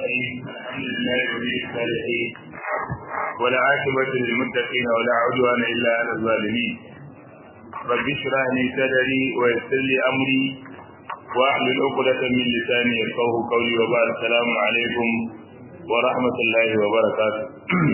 الرحيم الحمد لله ولي الصالحين والعاقبة للمتقين ولا عدوان إلا على الظالمين رب اشرح لي صدري ويسر لي أمري واحلل عقدة من لساني يفقهوا قولي وبارك السلام عليكم ورحمة الله وبركاته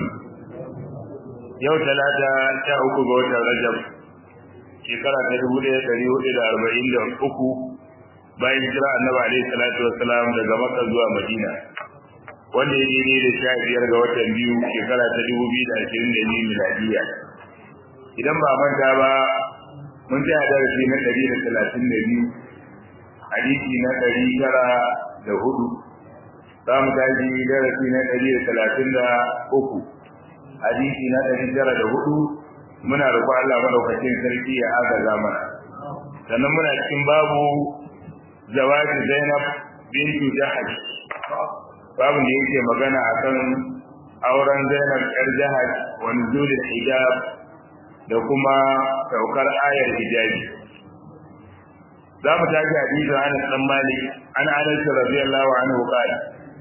yau talata sha uku ga watan rajab shekara ta dubu ɗaya ɗari hudu da arba'in da uku bayan jira annabi alaihi salatu wassalam daga makka zuwa madina wanda ya daidai da sha biyar ga watan biyu shekara ta dubu biyu da ashirin da biyu miladiya idan ba manta ba mun tsaya darasi na ɗari da talatin da biyu hadisi na ɗari tara da hudu za mu tashi darasi na ɗari da talatin da uku hadisi na ɗari tara da hudu muna roƙon Allah madaukakin sarki ya agaza mana sannan muna cikin babu zawaji Zainab bintu Jahash babu da yake magana akan auren Zainab ƴar Jahash wa nuzul hijab da kuma saukar ayar hijabi za mu tashi hadisi Anas dan Malik an Anas radiyallahu anhu qala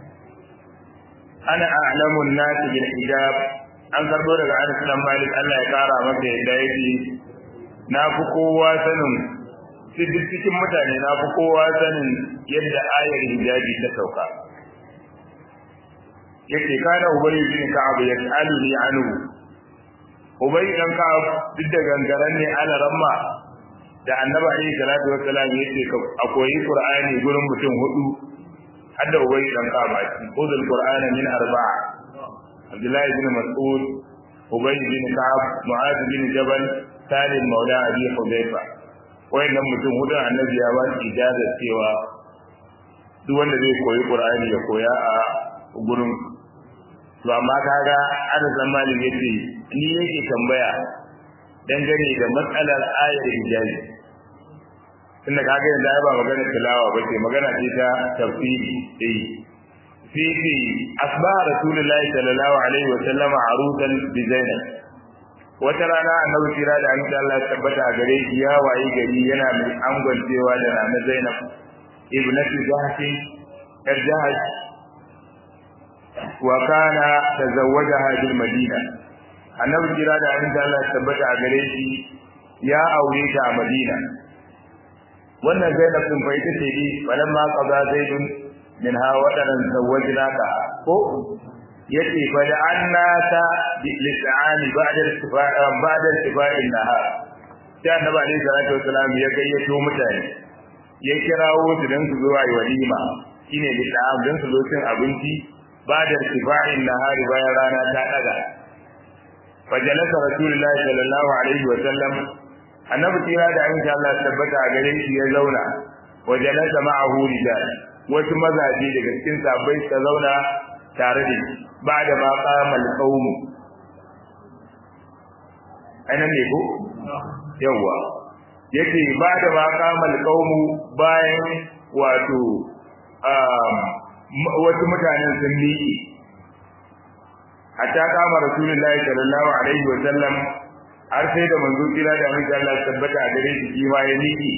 ana a'lamu an-nas bil hijab an karbo daga Anas dan Malik Allah ya kara masa yadda yake na fi kowa sanin duk cikin mutane na fi kowa sanin yadda ayar hijabi ta sauka yake kana ubayi bin ka'ab ya aluni anhu ubayi dan ka'ab duk da gangaren ne ala ramma da annabi alaihi salatu wassalam yace a koyi qur'ani gurin mutum hudu hadda ubayi dan ka'ab a cikin qudul qur'ana min arba'a abdullahi bin mas'ud ubayi bin ka'ab mu'adh bin jabal salim maula abi hudayfa wayannan mutum hudun annabi ya ba su ijaza cewa duk wanda zai koyi qur'ani ya koya a gurin to amma kaga ana zamanin yace ni yake tambaya dangane da matsalar ayar hijabi tunda kaga yanzu ai ba magana tilawa ba ce magana ce ta tafsiri eh fi asba rasulullahi sallallahu alaihi wa sallam arusan bi zainab wata rana annabi tira da an Allah tabbata a gare shi ya wayi gari yana mai angwancewa da ranar Zainab ibnatu Jahsh yar Jahsh wa kana tazawwajaha bil Madina annabi tira da an Allah tabbata a gare shi ya aure ta a Madina wannan Zainab din fa ita ce dai walamma qada zaidun minha wadaran zawwajnaka ko yace fa da annata lis'ani ba'da istifa'a ba'da istifa'in nahar sai annabi alaihi salatu wasalam ya gayyato mutane ya kirawo su dan su zo ayi walima shine lis'am dan su zo cin abinci ba'da istifa'in nahar bayan rana ta daga fa jalasa rasulullahi sallallahu alaihi wasallam annabi tira da insha Allah tabbata a gare shi ya zauna wa jalasa ma'ahu rijal wasu mazaje daga cikin sahabbai ta zauna tare da shi ba da ma kamal qaumu anan ne ko yawa yake ba da ma kamal qaumu bayan wato wasu mutanen sun miƙe hatta kama rasulullahi sallallahu alaihi wa sallam har sai da manzo kira da manzo Allah tabbata a gare shi ma ya miƙe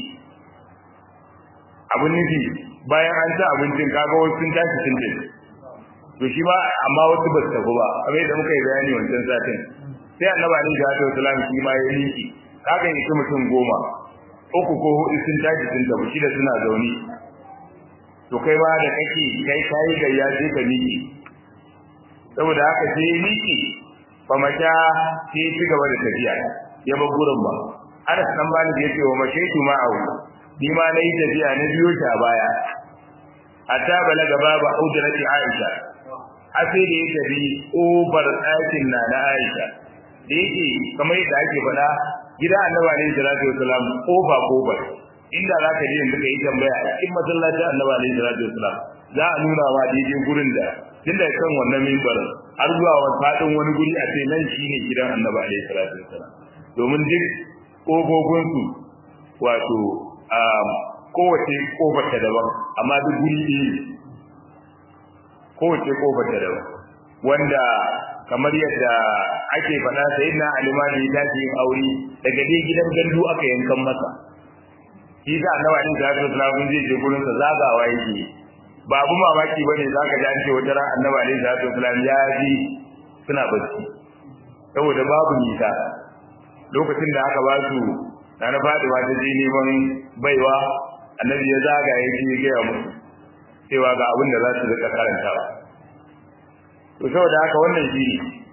abun nufi bayan an ci abincin kaga wasu sun tashi sun tafi to shi ba amma wasu ba su tafi ba kamar da muka yi bayani wancan satin sai annabi alaihi salatu wasalam shi ma ya liki kaga yi mutum goma uku ko hudu sun tashi sun tafi shi da suna zaune to kai ma da kake kai kai gayya sai ka miki saboda haka sai ya miki fa mata sai ci gaba da tafiya ya bar gurin ba Anas dan bani da yake wa mashaitu ma'ahu ni ma nayi tafiya na biyo ta baya hatta balaga babu hujrati Aisha sai da ya tafi ƙofar ɗakin na na Aisha da yake kamar yadda ake faɗa gida annabi alaihi salatu wasalam ƙofa ƙofa inda za ka je yanzu ka yi tambaya a cikin masallacin annabi alaihi salatu wasalam za a nuna ma daidai gurin da tun da kan wannan mimbarin har zuwa wani faɗin wani guri a ce nan shine gidan annabi alaihi salatu wasalam domin duk ƙofofinsu wato kowace ƙofar ta daban amma duk guri ɗaya kowace kofar da daban wanda kamar yadda ake faɗa sai na alimani ta ce yin aure daga dai gidan gandu aka yankan masa shi da annabi alaihi salatu wasallam zai je gurin sa zagawa yake ba abu mamaki bane zaka ji an ce wata ran annabi alaihi salatu wasallam ya ji suna bacci saboda babu nisa lokacin da aka ba su na faduwa ta je neman baiwa annabi ya zaga ya ji gaya musu cewa ga abin da za su rika karantawa to saboda haka wannan shi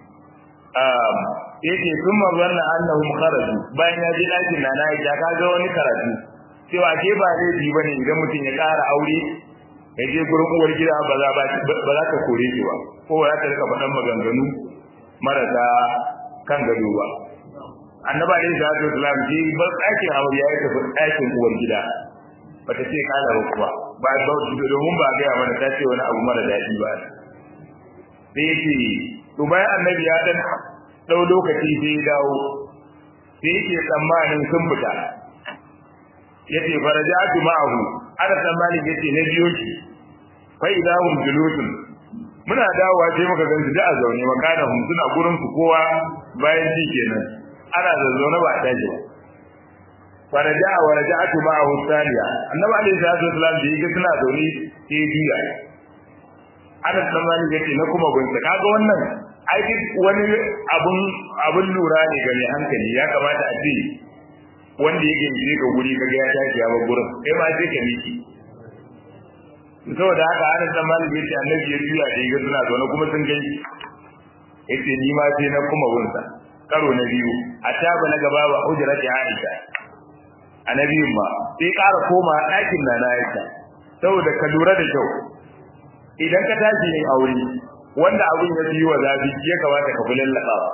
ne yake sun mazanna annahum kharaju bayan ya je ɗakin na ya ka ga wani karatu cewa ke ba laifi bane idan mutum ya ƙara aure ya je gurin uwar gida ba za ba za ka kore shi ba ko ba za ta rika faɗan maganganu marasa kan gado ba annaba alaihi salatu wasalam ji ba ɗakin aure ya tafi ɗakin uwar gida bata ce kala ba kuwa ba ba domin ba ga mana ta ce wani abu mara daɗi ba sai yake to bayan annabi ya dan dau lokaci sai ya dawo sai yake tsammanin sun fita yace farajatu ma'ahu ana tsammanin yace na biyo shi fa idahum julusun muna dawowa sai muka gansu da a zaune makana hum suna gurin su kowa bayan shi kenan ana zazzaune ba a tashi ba faraja wa raja'atu ma'ahu thaniya annabi alayhi salatu wasalam da yake suna zaune sai biya ana tsammanin yace na kuma gunsa kaga wannan ai wani abun abun lura ne ga mai hankali ya kamata a ce wanda yake je ga guri kaga ya tashi ya bar gurin kai ma sai ka miki saboda haka ana tsammanin yace annabi ya juya da yake suna zaune kuma sun gani yace ni ma sai na kuma gunsa karo na biyu a taba na gaba ba hujrati Aisha annabiyin ma sai ƙara koma ɗakin na na Aisha saboda ka lura da kyau idan ka tashi yin aure wanda abin ya yi wa zafi ya kamata ka fulin laɓawa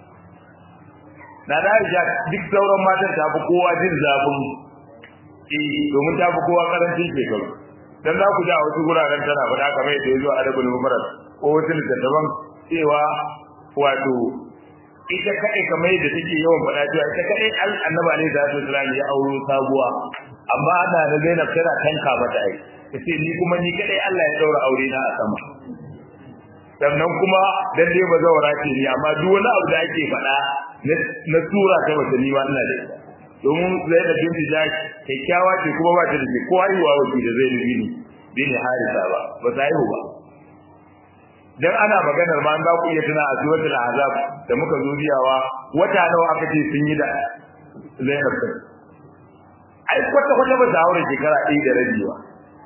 na da Aisha duk sauran matan ta fi kowa jin zafin eh domin ta fi kowa karancin shekaru dan za ku ji a wasu guraren tana faɗa kamar yadda ya zo a adabul mubarak ko wasu littattafan cewa wato ita kaɗai kamar yadda take yawan faɗa cewa ita kaɗai annabi alaihi salatu wasallam ya auro sabuwa amma ana da Zainab tana tanka mata ai tace ni kuma ni kaɗai Allah ya daura aure na a sama sannan kuma dan dai ba zawara ce ni amma duk wani abu da ake faɗa na tura ta mace ni ma ina da ita domin Zainab binti Jash kyakkyawa ce kuma ba ta da ko haihuwa wace da Zainab bin bin Harisa ba ba ta haihu ba dan ana maganar ma an ba ku iya tuna a suratul azab da muka zo biyawa wata nawa aka ce sun yi da Zainab din ai kwata kwata ba ta aure shekara ɗaya da rabi ba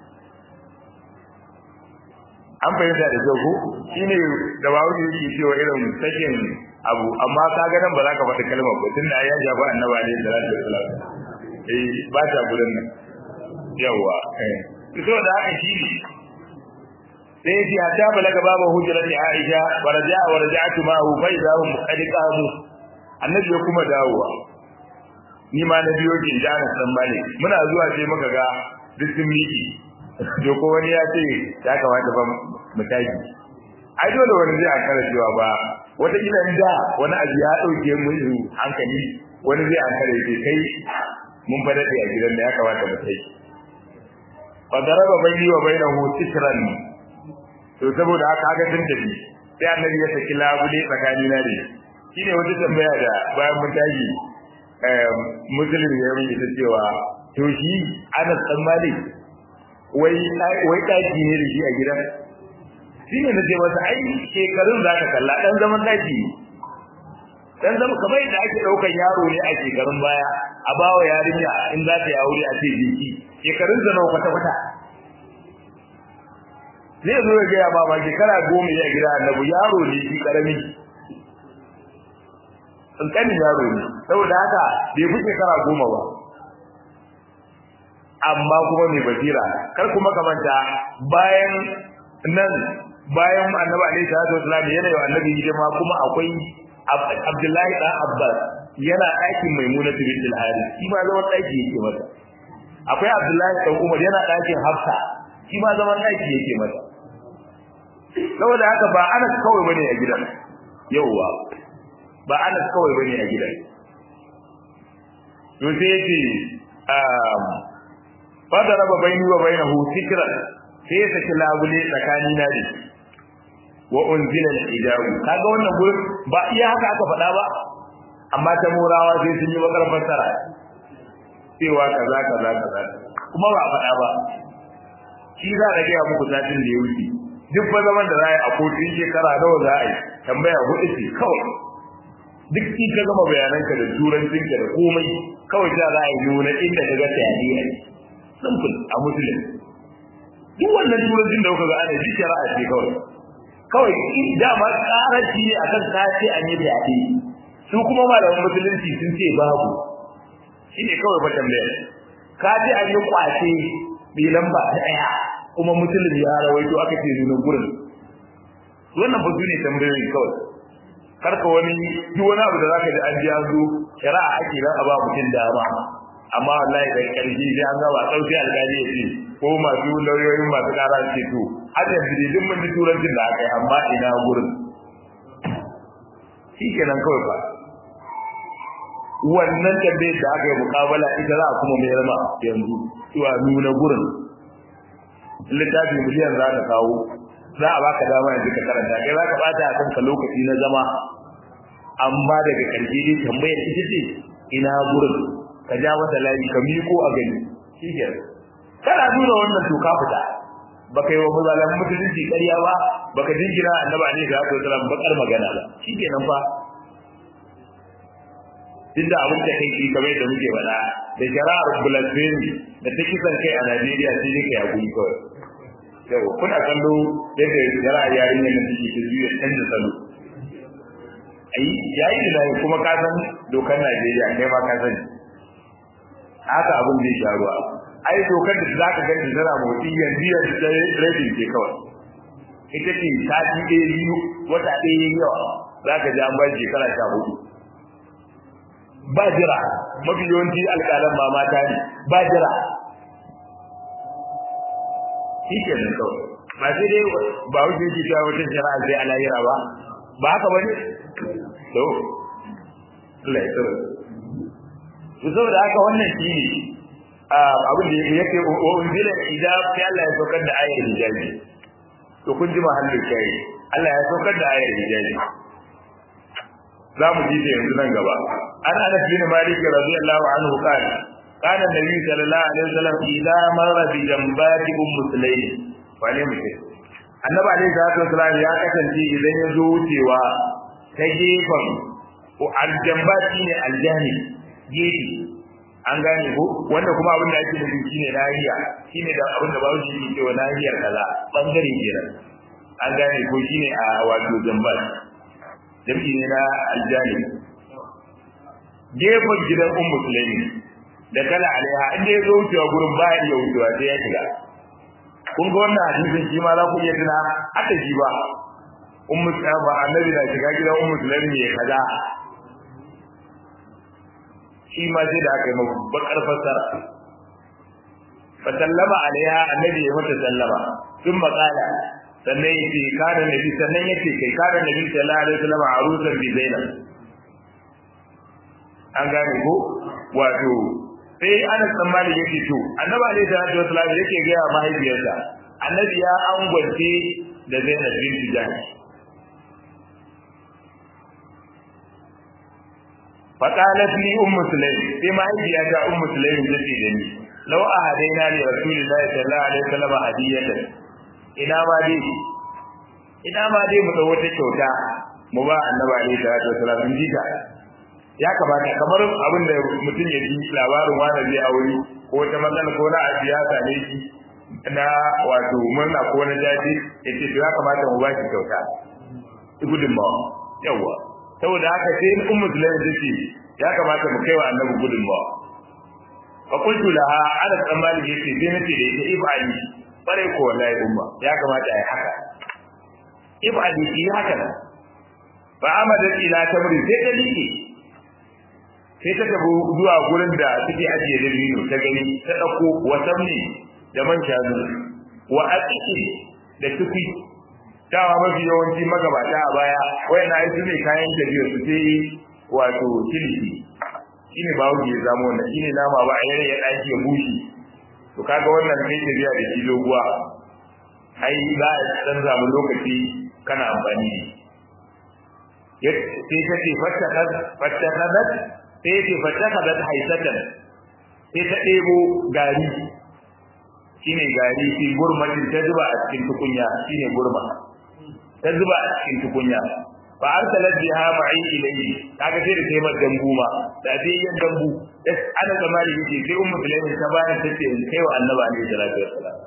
an fahimta da kyau ko shine da bawo yake cewa irin sakin abu amma ka ga nan ba za ka faɗi kalmar ba tunda ya ja ba annabi alaihi salatu wasallam eh ba ta gurin nan yawa eh to da haka shi sai yace hatta balaga babu hujrat Aisha wa raja'a wa raja'tu ma'ahu fa idha hum qad qamu annabi ya kuma dawowa ni ma na biyo ki da na san bale muna zuwa sai muka ga duk sun miki to ko wani ya ce ya kamata ba mu tashi ai dole wani zai akara cewa ba wata kila da wani abu ya dauke mu hankali wani zai akara ce kai mun fada da a gidan da ya kamata mu tashi fa daraba bayni wa bainahu sitran to saboda haka haka tun tafi sai annabi ya saki labule tsakani na da shine wata tambaya da bayan mun tashi eh muslim ya yi ita cewa to shi Anas dan Malik wai wai daki ne da shi a gidan shine na ce masa ai shekarun zaka kalla dan zaman daki dan zama kamar yadda ake daukan yaro ne a shekarun baya a bawa yarinya in za ta yi aure a ce jiki shekarun zana kwata kwata zai zo ya gaya ba shekara goma ya gida annabi yaro ne shi karami kankanin yaro ne saboda haka bai fi shekara goma ba amma kuma mai basira kar kuma kamanta bayan nan bayan annabi alaihi salatu wasallam yana yi annabi hidima kuma akwai abdullahi dan abbas yana ɗakin maimuna bintul harith shi ma zaman ɗaki yake mata akwai abdullahi dan umar yana ɗakin hafsa shi ma zaman ɗaki yake mata saboda haka ba Anas kawai bane a gidan yauwa ba Anas kawai bane a gidan to sai yace um fadaraba baini wa bainahu sikran sai ya saki labule tsakani na da wa unzila al-hijabu kaga wannan gurin ba iya haka aka faɗa ba amma ta murawa sai sun yi bakar fassara cewa kaza kaza kaza kuma ba faɗa ba shi za a gaya muku satin da ya wuce duk fa zaman da za a yi a kotun shekara nawa za a yi tambaya hudu ce kawai duk in ka gama bayananka da turancinka da komai kawai za a yi nuna inda ka ga tayari a simple a musulun duk wannan turancin da kuka ga ana ji shari'a ce kawai kawai dama karanci ne akan kace an yi fyaɗe su kuma malaman musulunci sun ce babu shine kawai fa tambayar ka ce an yi kwace bi lamba ta daya kuma musulmi ya rawaito aka ce nuna gurin wannan ba ne tambayoyi kawai karka wani duk wani abu da zaka ji an ji an zo shari'a ake ran a ba mutum dama amma wallahi da karshe sai an gaba sauki alƙali ya ce ko masu lauyoyin masu ƙara ce to har yanzu dai duk mun ji turancin da aka yi amma ina gurin shi kenan kawai ba wannan tambayar da aka yi mukabala ita za a kuma mayar ma yanzu cewa nuna gurin littafi miliyan za ka kawo za a baka dama yanzu ka karanta kai za ka bata a kanka lokaci na zama amma daga ƙarshe dai tambayar ita ce ina gurin ka ja mata layi ka miko a gani shi ke kana nuna wannan to ka fita baka yi wa mazalan mutunci ƙarya ba baka jingina annabi alaihi salatu wasallam bakar magana ba shi ke nan fa duk da abin da kai ki kamar da muke faɗa da shari'ar blasphemy da ta kisan kai a Najeriya sai dai kai hakuri kawai yau kuna kallo yadda shari'ar yarinyar nan take ta juya canza salo ai yayi da kuma ka san dokar Najeriya kai ma ka sani haka abin zai sha ruwa ai dokar da zaka ga da tana motsi yanzu yanzu da rabin ce kawai ita ce sati ɗaya biyu wata ɗaya yawa zaka ji an bar shekara sha hudu ba jira mafi yawanci alƙalan ba mata ne ba jira shi ke nan kawai ba sai dai ba wuce ki ta wata shari'a sai alayira ba ba haka bane to Allah ya tsare to saboda haka wannan shi ne abin da yake wa unzila hijab sai Allah ya saukar da ayar hijabi to kun ji mahallin kai Allah ya saukar da ayar hijabi za mu ji ta yanzu nan gaba an anas bin malik radiyallahu anhu qala kana nabi sallallahu alaihi wasallam idza marra bi jambati um muslimin wane mutum annabi alaihi salatu wasallam ya kasance idan ya zo wucewa ta gefen aljambati ne aljani gefe an gane ko wanda kuma abin da ake nufi shine nahiya shine da abin da bawo shi ke cewa nahiyar kaza bangare kenan an gane ko shine a wato jambati jam'i ne na aljani gefen gidan un musulmi da kala alaiha inda ya zo wucewa gurin ba ya iya wucewa sai ya shiga kun ga wannan hadisin shi ma za ku iya tuna haka shi ba un musulmi annabi na shiga gidan un musulmi ya kaza shi ma sai da aka yi mabu bakar fassara fa sallama alaiha annabi ya mata sallama sun makala sannan ya ce kada nabi sannan ya ce kai kada nabi sallallahu alaihi wasallam arusan bi zainab an gane ko wato sai Anas dan Malik yake to annabi alaihi salatu wasallam yake ga mahaifiyarsa annabi ya angwance da Zainab bint Jahsh فقالت لي ام سليم بما هي يا ام سليم تجي دني لو اهدينا لرسول الله صلى الله عليه وسلم هديه ina ma dai ina ma dai mu dawo wata kyauta mu ba annabi alaihi salatu wasallam in ji ya kamata kamar abin da mutum ya ji labarin wani zai aure ko wata matsala ko na siyasa ne shi na wato murna ko na jaji ya ce ya kamata mu ba shi kyauta gudunmawa yawwa saboda haka sai in ummu sulaim tace ya kamata mu kai wa annabi gudunmawa fa qultu laha ala tsammani yace sai nace da ita ibadi bare ko wallahi umma ya kamata ai haka ibadi yi haka fa amada ila tamri sai ta liƙe sai ta tabu zuwa gurin da take ajiye da bino ta gani ta dauko wasamni da man shanu wa aqiqi da tuki dawa mafi yawanci magabata a baya wayan na su ne kayan tafiya su sai wato kiliki shine ba wuce ya zama wannan shine nama ba a yare ya daki ya bushe to kaga wannan kai tafiya da shi doguwa ai za a dan samu lokaci kana amfani da sai ta ce fattakadat sai ce fattakadat haisatan sai ta ɗebo gari shine gari shi gurmatin ta zuba a cikin tukunya shine gurma ta zuba a cikin tukunya fa arsalat biha ma'i ilayhi kaga sai da sai mar dambu ma da sai yan dambu ana zamani yake sai ummu sulaiman ta bani tace in kai wa annabi alaihi salatu wassalam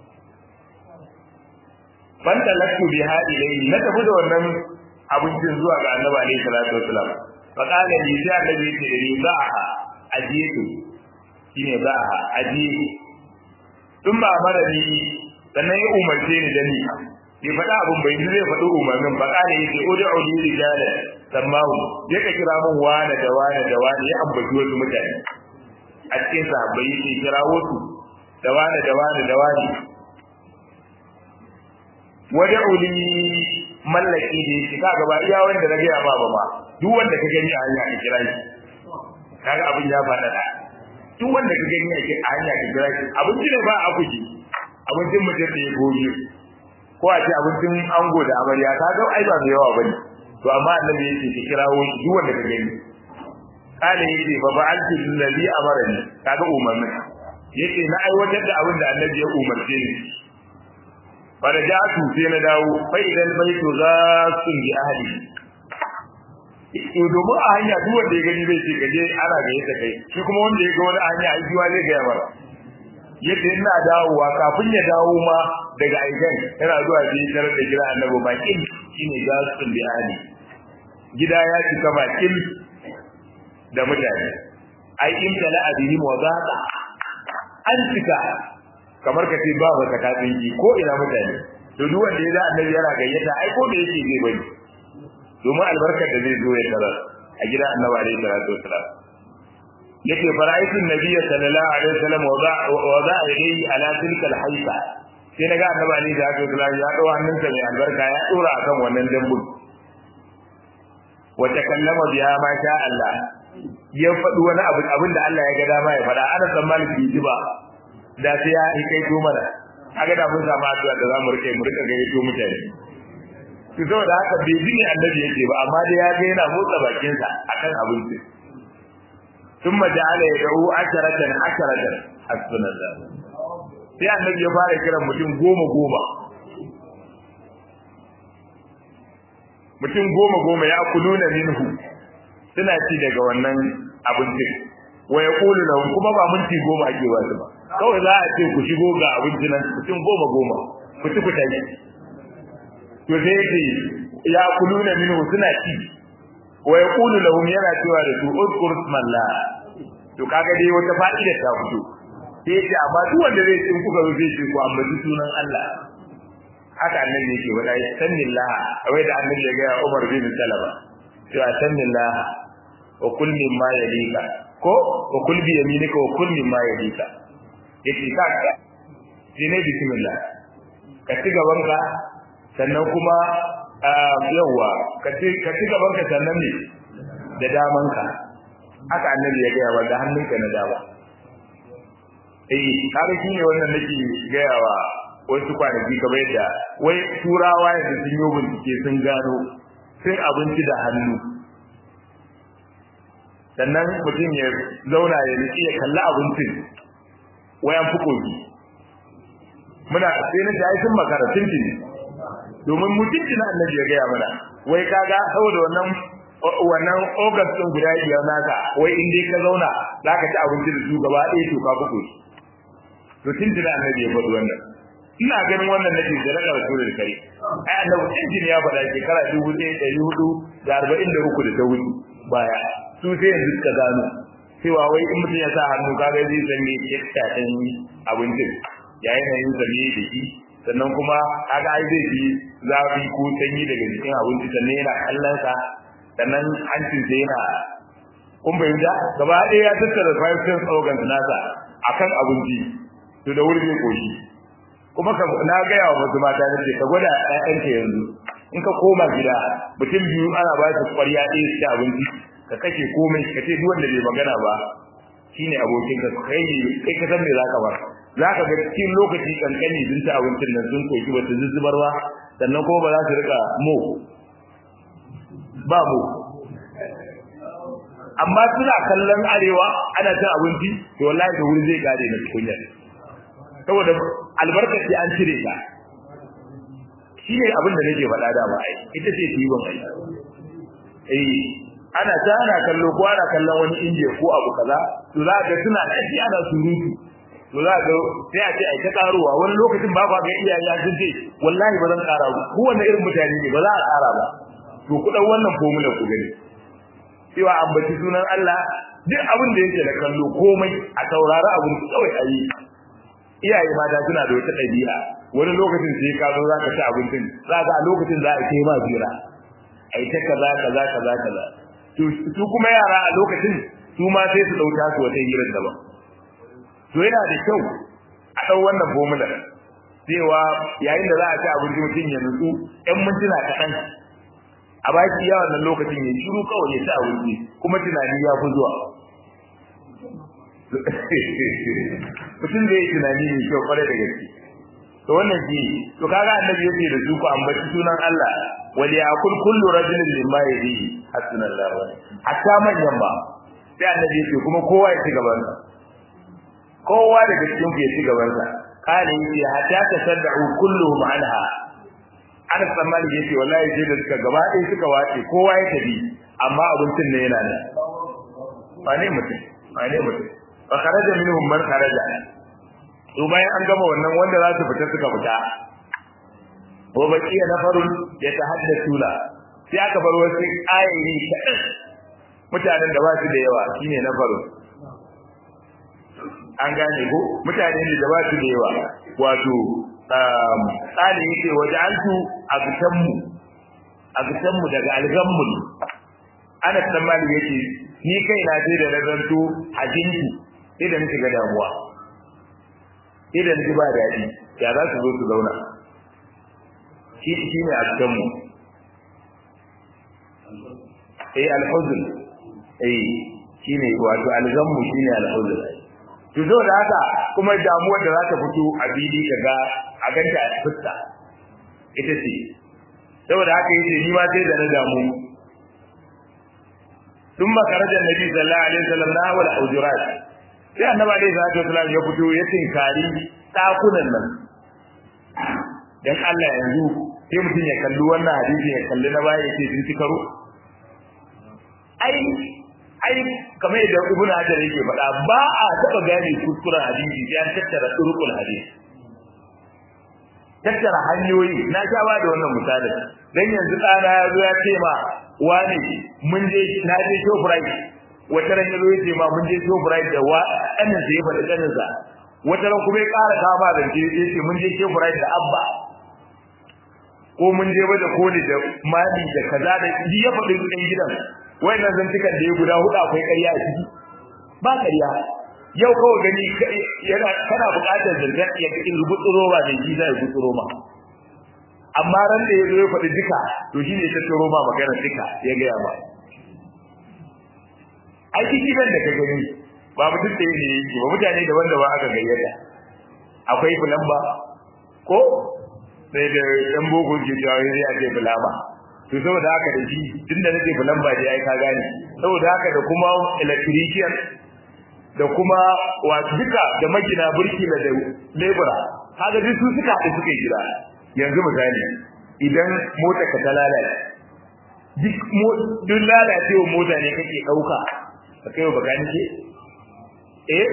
ban talaktu biha ilayhi na tafi da wannan abincin zuwa ga annabi alaihi salatu wassalam fa qala li sai annabi yake da ni ba'aha ajiyatu shine ba'aha ajiyi tun ba mara ni sannan ya umarce ni da ni bai faɗa abin bai zai faɗi umarnin ba ƙara yake udu udu rijala sammahu ya ka kira min wane da wane da wane ya ambaci wasu mutane a cikin sahabbai yake kira wasu da wane da wane da wane wada uli mallaki da yake ka gaba iya wanda na gaya ba ba ma duk wanda ka gani a hanya ka kira shi kaga abin ya faɗa da duk wanda ka gani a hanya ka kira shi abinci ne ba a kuji abincin mutum da ya gobe ko a ce abincin ango da amarya ka ga ai ba mai yawa bane to amma annabi yake ki kirawo shi duk wanda ka gani kana yake fa fa'altu allazi amarani kaga umarni yace na aiwatar da abin da annabi ya umarce ni farajatu sai na dawo fa idan baitu ghasun bi ahli to domin a hanya duk wanda ya gani zai ce gaje ana ga yadda kai shi kuma wanda ya ga wani hanya ai jiwa zai ga mara yadda ina dawowa kafin ya dawo ma daga aikan yana zuwa sai tarar da gida annabi bakin shine gasun bi ahli gida ya cika bakin da mutane ai in tala abihim wa zaqa an cika kamar ka ce ba wata katsinki ko ina mutane to duk wanda ya da annabi yana gayyata ai ko me yake zai bari domin albarkar da zai zo ya tarar a gidan annabi alaihi salatu wasalam yake fara'aitu nabiyyi sallallahu alaihi wasallam wa za ilayhi ala tilka alhayfa sai naga annabi alaihi salatu wasalam ya dawo hannunsa mai albarka ya dora akan wannan dambun wa takallama biha ma sha Allah ya faɗi wani abu abin da Allah ya ga dama ya faɗa ana tsammanin bai ji ba da sai ya yi kai to mana kaga da mun samu addu'a da zamu rike mu rika gaito mutane to saboda haka bai ji ne annabi yake ba amma dai ya ga yana motsa bakin sa akan abinci thumma ja'ala yad'u asharatan asharatan hasbunallah sai annabi ya fara kiran mutum goma goma mutum goma goma ya kuluna minhu suna ci daga wannan abincin wa yaqulu lahum kuma ba minti goma ake wasu ba kawai za a ce ku shigo ga abinci nan mutum goma goma ku ci ku tafi to sai yake ya kuluna minhu suna ci wa yaqulu lahum yana cewa da su udkur ismallah to kaga dai wata fa'ida ta fito sai yace amma duk wanda zai tsin kuka zo zai ce ku ambaci sunan Allah haka annabi yake wada sannillah wai da annabi ya ga Umar bin Salama cewa sannillah wa kul mimma yalika ko wa kul bi yaminika wa kul mimma yalika yace ka shi ne bismillah ka ci gaban ka sannan kuma yawa ka ci ka ci gaban ka sannan ne da daman ka haka annabi ya ga wa da hannunka na dama eh kaga shine wannan nake ga wa wasu kwanaki kamar yadda wai turawa yanzu sun yi bincike sun gano sun abinci da hannu sannan mutum ya zauna ya riƙe ya kalli abincin wayan fukoki muna sai na jayi sun makara tuntun domin mutunci na annabi ya gaya mana wai kaga saboda wannan wannan august din guda biyar naka wai in dai ka zauna za ka ci abinci da su gaba ɗaya to ka fuko to tuntun annabi ya faɗi wannan ina ganin wannan nake da raka rasulul kare ai annabi tuntun ya faɗa shekara dubu ɗaya ɗari hudu da arba'in da uku da ta wuce baya su sai yanzu suka gano cewa wai in mutum ya sa hannu kaga zai san me iska ɗin abincin ya yanayin zane da shi sannan kuma kaga ai zai fi zafi ko sanyi daga jikin abinci sannan yana kallon sa sannan hancin sa yana kun bayyana gaba ɗaya ya tattara five sense organs nasa akan abinci to da wuri zai koshi kuma ka na gaya wa wasu mata na ce ka gwada ƴaƴanka yanzu in ka koma gida mutum biyu ana ba su ƙwarya ɗaya su ci abinci ka kashe komai ka ce duk wanda bai magana ba shine abokin ka kai kai ka san me zaka bar zaka ga cikin lokaci kankani din ta abincin nan sun koki wata zuzzubar ba sannan kuma ba za su rika mo ba mo amma suna kallon arewa ana cin abinci to wallahi da wuri zai gare na tukunya saboda albarkar ce an cire ta shi ne abin da nake faɗa da ba ai ita ce tibon ai eh ana ta ana kallo ko ana kallon wani inje ko abu kaza to za ga suna da shi ana surutu to za ga sai a ce ai ta karuwa wani lokacin ba ba ga iyaye ya sun ce wallahi ba zan kara ba ko wanda irin mutane ne ba za a kara ba to ku dan wannan formula ku gani cewa ambaci sunan Allah duk abin da yake da kallo komai a taurari abin kawai ayi iyaye mata suna da wata ɗabi'a wani lokacin sai ka zo zaka ci abincin za ka a lokacin za a kai ma jira ai ta kaza kaza kaza kaza to su kuma yara a lokacin su ma sai su dauka su wata hirar daban to yana da kyau a dau wannan formula cewa yayin da za a ci abinci mutum ya nutsu ɗan mintuna kaɗan a baki ya wannan lokacin ya shiru kawai ya ci abinci kuma tunani ya fi zuwa mutum zai yi tunani mai kyau kwarai da gaske to wannan shi to kaga annabi yace da su ku ambaci sunan Allah wal yaqul kullu rajulin mimma yadihi hasbunallahu wa hatta manyan ba sai annabi yace kuma kowa ya ci gaban sa kowa daga cikin ku ya ci gaban sa kana yace hatta tasadda'u kulluhum anha ana tsammani yace wallahi sai da suka gaba ɗaya suka wace kowa ya tafi amma abincin ne yana nan ba ne mutum ba ne mutum fa kharaja minhum man kharaja to bayan an gama wannan wanda za su fita suka fita wa baqiya nafarun yatahaddathuna sai aka bar wasu ayoyi kaɗan mutanen da ba su da yawa shine nafarun an gane ko mutane ne da ba su da yawa wato tsari yake waje an su agtanmu agtanmu daga algammul ana tsammani yake ni kai na sai da nazarto hajinki idan shiga damuwa idan ji ba daɗi ya za su zo su zauna shi shi ne a cikin mu eh alhuzn eh shi ne wato algammu shi ne alhuzn to zo da haka kuma damuwar da za ta fito a fili ka ga a ganta a fuska ita ce saboda haka yace ni ma sai da na damu ثم خرج النبي صلى الله عليه وسلم نحو الحجرات sai annabi alaihi salatu wasallam ya fito ya tinkari dakunan nan dan Allah yanzu sai mutum ya kalli wannan hadisi ya kalli na baya yake sun ci karo ai ai kamar yadda ibnu hajar yake faɗa ba a taɓa gane kuskuren hadisi sai an tattara turukul hadisi tattara hanyoyi na sha ba da wannan misalin dan yanzu ɗana ya zo ya ce ma wani mun je na je shoprite wata ran yazo yace ma mun je shoprite da wa annan sai ya faɗi kanin sa wata ran kuma ya ƙara kama da ce yace mun je shoprite da abba ko mun je bada koli da mali da kaza da ji ya faɗi ɗan gidan wayannan zantukan da ya guda hudu akwai ƙarya a ciki ba ƙarya yau kawai gani yana kana buƙatar zargar ya cikin rubutsuro ba da shi zai gutsuro ma amma ran da ya zo ya faɗi duka to shi ne ta turo ma magana duka ya gaya ba ai cikin da ka gani ba mutum da ne yake ba mutane daban-daban aka gayyata akwai fulamba ko sai da yan boko ke cewa sai a ce fulamba to saboda haka da shi tunda nake fulamba dai ai ka gane saboda haka da kuma electrician da kuma wa duka da magina burki da lebura kaga duk su suka haɗu suka gida yanzu misali idan mota ka ta lalace duk duk lalacewa mota ne kake ɗauka ka kai wa baka nike eh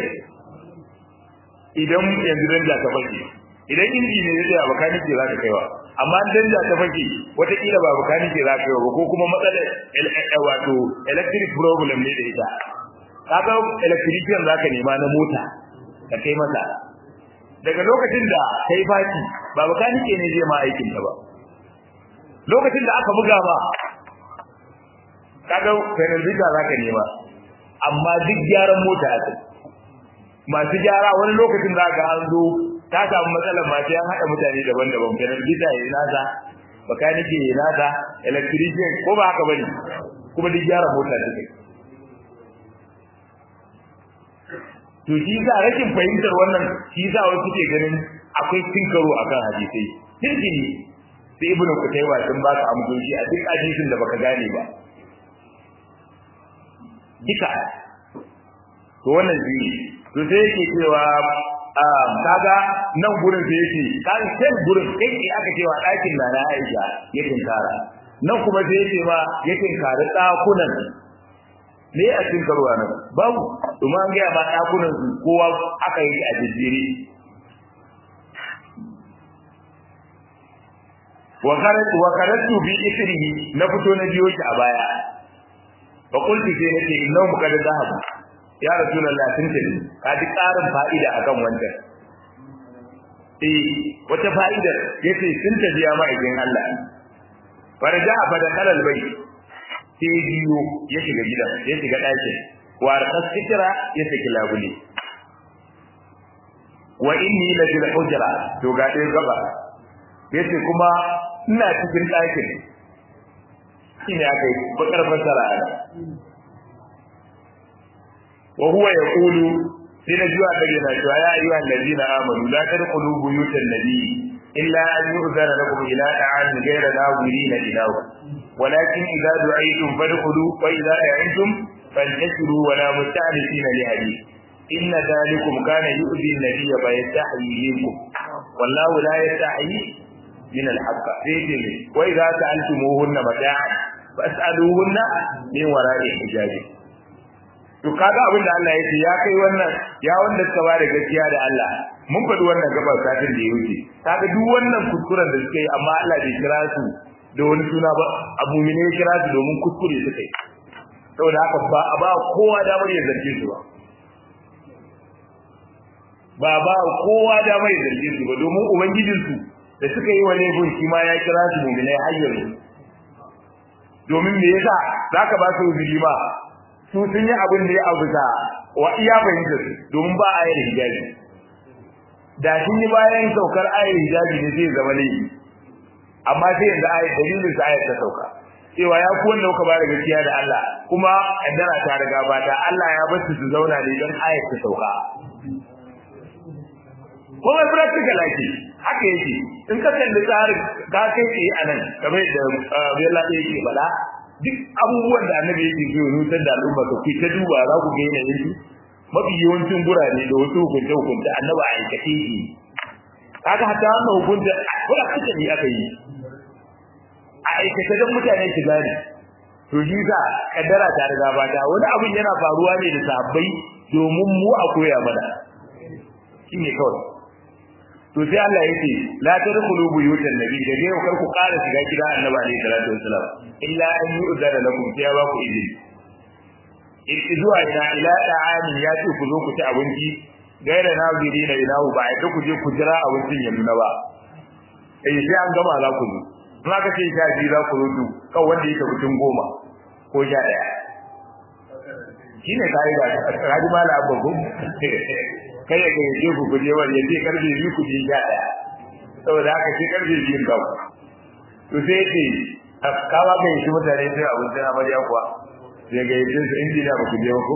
idan yanzu danja ta fake idan inji ne ya baka nike za ka kaiwa amma danja ta fake wataƙila ba baka nike za ka kaiwa ba ko kuma matsalar wato electric problem ne da ita kaga electrician zaka nema na mota ka kai masa daga lokacin da kai baki ba bakanike ne zai ma aikin ta ba lokacin da aka buga ba kaga penalty zaka nema amma duk gyaran mota ake masu gyara wani lokacin za ka an zo ta samu matsalar ma sai an haɗa mutane daban-daban penalty ya yi nasa bakanike ya yi nasa electrician ko ba haka bane kuma duk gyaran mota take to shi sa rashin fahimtar wannan shi sa wasu suke ganin akwai tinkaro akan hadisai tinkini sai ibnu kutayba sun baka amsoshi a duk hadisin da baka gane ba duka to wannan shi to sai yake cewa um kaga nan gurin da yake kan sai gurin kai ne aka cewa ɗakin na na Aisha ya tinkara nan kuma sai yake ma ya tinkari ɗakunan me a cikin karuwa nan babu kuma an gaya ma ɗakunan su kowa aka yi a jijjiri wa karatu bi isrihi na fito na biyo shi a baya fa qultu sai nace innahu qad dhahab ya rasulullah sun tafi ka ji karin fa'ida akan wancan eh wata fa'idar yace sun tafi ya ma'aikin Allah farja fa da kalal bai sai biyo ya shiga gidan ya shiga ɗakin wa arqas sitra ya saki labule wa inni la fil hujra to ga dai gaba yace kuma ina cikin ɗakin shine akai bakar fasara ana wa huwa yaqulu sai na jiwa da yana cewa ya ayyuhal ladina amanu la tadkhulu buyutan nabiy illa an yu'zana lakum ila ta'amin ghayra nawirina ilahu ولكن إذا دعيتم فادخلوا وإذا دعيتم فانتشروا ولا مستأنسين لحديث إن ذلكم كان يؤذي النبي فيستحيي منكم والله لا يستحيي من الحق سيدي وإذا سألتموهن متاعا فاسألوهن من وراء حجاب to kaga abin da Allah yake ya kai wannan ya wanda suka ba da gaskiya da Allah mun faɗi wannan gabar satin da ya wuce kaga duk wannan kuskuren da suka yi amma Allah bai kira su da wani suna ba abu ne ya kira su domin kuskure suka yi saboda haka ba a ba kowa damar ya zarge su ba ba ba kowa damar ya zarge su ba domin ubangijinsu da suka yi wani gun shi ma ya kira su mu'minai har yanzu domin me yasa zaka ba su uzuri ba su sun yi abin da ya abuza wa iya fahimta su domin ba a yi hijabi da sun yi bayan saukar ayar hijabi ne zai zama laifi amma sai yanzu ayat dalilin sa ayat ta sauka cewa ya ku wanda kuka bada gaskiya da Allah kuma kaddara ta riga ba ta Allah ya bar su su zauna ne don ayat ta sauka kuma practical ake haka yake in ka kalli tsarin ka kai tsaye a nan kamar da Bella ɗaya yake faɗa duk abubuwan da annabi yake so ya nutar da al'umma ka ku ta duba za ku ga yanayin su mafi yawancin gurare da wasu hukunce hukunce annabi a aikace yake kaga hatta wannan hukunta wala kace ne aka yi a aikace dan mutane su gane to shi za kaddara ta riga ba ta wani abin yana faruwa ne da sabbai domin mu a koya mana shine kawai to sai Allah yake la tadkhulu buyutan nabi da dai kar ku ƙara shiga gida annabi alaihi salatu wasalam illa an yu'zana lakum sai ya ba ku izini zuwa ina ila ta'ani ya ce ku zo ku ci abinci gaira naziri na ilahu ba ai ku je ku jira abincin ya nuna ba eh sai an gama za ku zo in aka ce sha biyu za ku zo du kan wanda yake mutum goma ko sha ɗaya shi ne kayi da kaji mala abba ko kai ya gayyace ku kuje wani ya ce karfe biyu ku je sha ɗaya saboda haka sai karfe biyun ka to sai ce kawa kai shi mutane sai abincin amarya kuwa sai gayyace su injiniya ba ku je ba ko